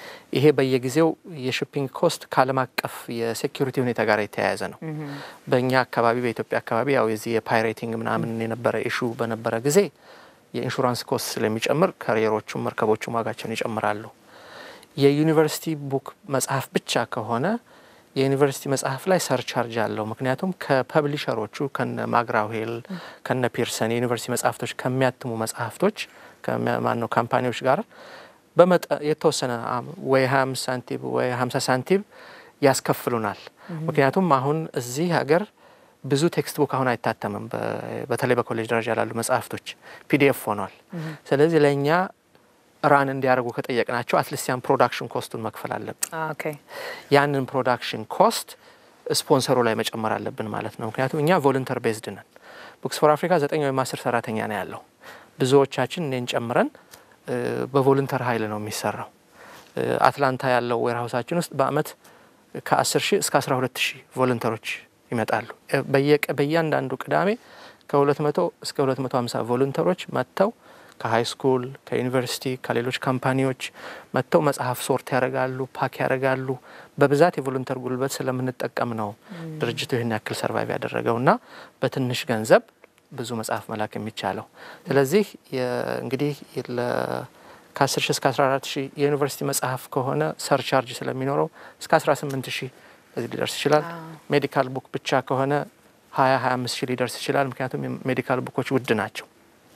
ይሄ በየጊዜው የሽፒንግ ኮስት ከዓለም አቀፍ የሴኪሪቲ ሁኔታ ጋር የተያያዘ ነው። በእኛ አካባቢ በኢትዮጵያ አካባቢ ያው የዚህ የፓይሬቲንግ ምናምን የነበረ ኢሹ በነበረ ጊዜ የኢንሹራንስ ኮስት ስለሚጨምር ካሪየሮቹም መርከቦቹም ዋጋቸውን ይጨምራሉ። የዩኒቨርሲቲ ቡክ መጽሐፍ ብቻ ከሆነ የዩኒቨርሲቲ መጽሐፍ ላይ ሰርቻርጅ አለው። ምክንያቱም ከፐብሊሸሮቹ ከነ ማግራዌል ከነ ፒርሰን የዩኒቨርሲቲ መጽሐፍቶች ከሚያትሙ መጽሐፍቶች ማነው ካምፓኒዎች ጋር በመጠ የተወሰነ ወይ 25 ሳንቲም ወይ 50 ሳንቲም ያስከፍሉናል። ምክንያቱም አሁን እዚህ ሀገር ብዙ ቴክስት ቡክ አሁን አይታተምም። በተለይ በኮሌጅ ደረጃ ላሉ መጽሐፍቶች ፒዲኤፍ ሆኗል። ስለዚህ ለእኛ ራን እንዲያደርጉ ከጠየቅናቸው አትሊስት ያን ፕሮዳክሽን ኮስቱን መክፈል አለብን። ያንን ፕሮዳክሽን ኮስት ስፖንሰሩ ላይ መጨመር አለብን ማለት ነው። ምክንያቱም እኛ ቮለንተር ቤዝድ ነን። ቡክስ ፎር አፍሪካ ዘጠኝ ወይም አስር ሰራተኛ ነው ያለው። ብዙዎቻችን እኔን ጨምረን በቮለንተር ኃይል ነው የሚሰራው። አትላንታ ያለው ዌርሃውሳችን ውስጥ በአመት ከ10 ሺህ እስከ 12 ሺህ ቮለንተሮች ይመጣሉ። በእያንዳንዱ ቅዳሜ ከ200 እስከ 250 ቮለንተሮች መጥተው ከሀይ ስኩል ከዩኒቨርሲቲ ከሌሎች ካምፓኒዎች መጥተው መጽሐፍ ሶርት ያደርጋሉ፣ ፓክ ያደርጋሉ። በብዛት የቮለንተር ጉልበት ስለምንጠቀም ነው ድርጅቱ ይህን ያክል ሰርቫይቭ ያደረገው እና በትንሽ ገንዘብ ብዙ መጽሐፍ መላክ የሚቻለው። ስለዚህ እንግዲህ ከ10 ሺህ እስከ 14 ሺህ የዩኒቨርሲቲ መጽሐፍ ከሆነ ሰርቻርጅ ስለሚኖረው እስከ 18 ሺህ እዚህ ሊደርስ ይችላል። ሜዲካል ቡክ ብቻ ከሆነ 20 25 ሺህ ሊደርስ ይችላል። ምክንያቱም ሜዲካል ቡኮች ውድ ናቸው።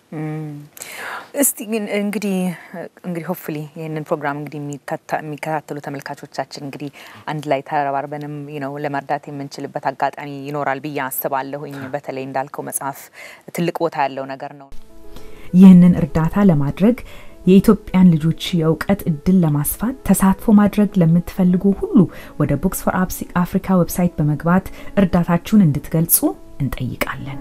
እስቲ ግን እንግዲህ እንግዲህ ሆፕፉሊ ይህንን ፕሮግራም እንግዲህ የሚከታተሉ ተመልካቾቻችን እንግዲህ አንድ ላይ ተረባርበንም ነው ለመርዳት የምንችልበት አጋጣሚ ይኖራል ብዬ አስባለሁኝ። በተለይ እንዳልከው መጽሐፍ ትልቅ ቦታ ያለው ነገር ነው። ይህንን እርዳታ ለማድረግ የኢትዮጵያን ልጆች የእውቀት እድል ለማስፋት ተሳትፎ ማድረግ ለምትፈልጉ ሁሉ ወደ ቡክስ ፎር አፍሪካ ዌብሳይት በመግባት እርዳታችሁን እንድትገልጹ እንጠይቃለን።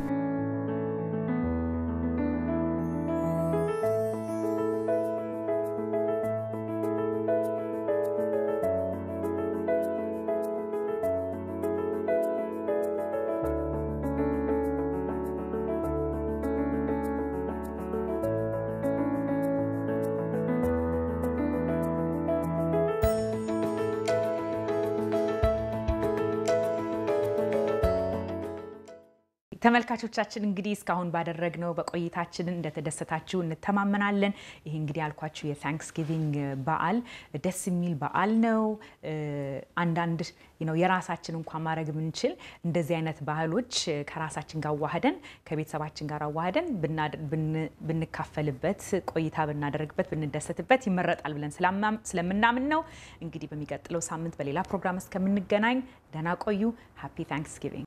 ተመልካቾቻችን እንግዲህ እስካሁን ባደረግነው በቆይታችን እንደተደሰታችሁ እንተማመናለን። ይህ እንግዲህ ያልኳችሁ የታንክስጊቪንግ በዓል ደስ የሚል በዓል ነው። አንዳንድ ነው የራሳችን እንኳን ማድረግ ብንችል እንደዚህ አይነት ባህሎች ከራሳችን ጋር አዋህደን ከቤተሰባችን ጋር አዋህደን ብንካፈልበት ቆይታ ብናደርግበት ብንደሰትበት ይመረጣል ብለን ስለምናምን ነው። እንግዲህ በሚቀጥለው ሳምንት በሌላ ፕሮግራም እስከምንገናኝ ደህና ቆዩ። ሃፒ ታንክስጊቪንግ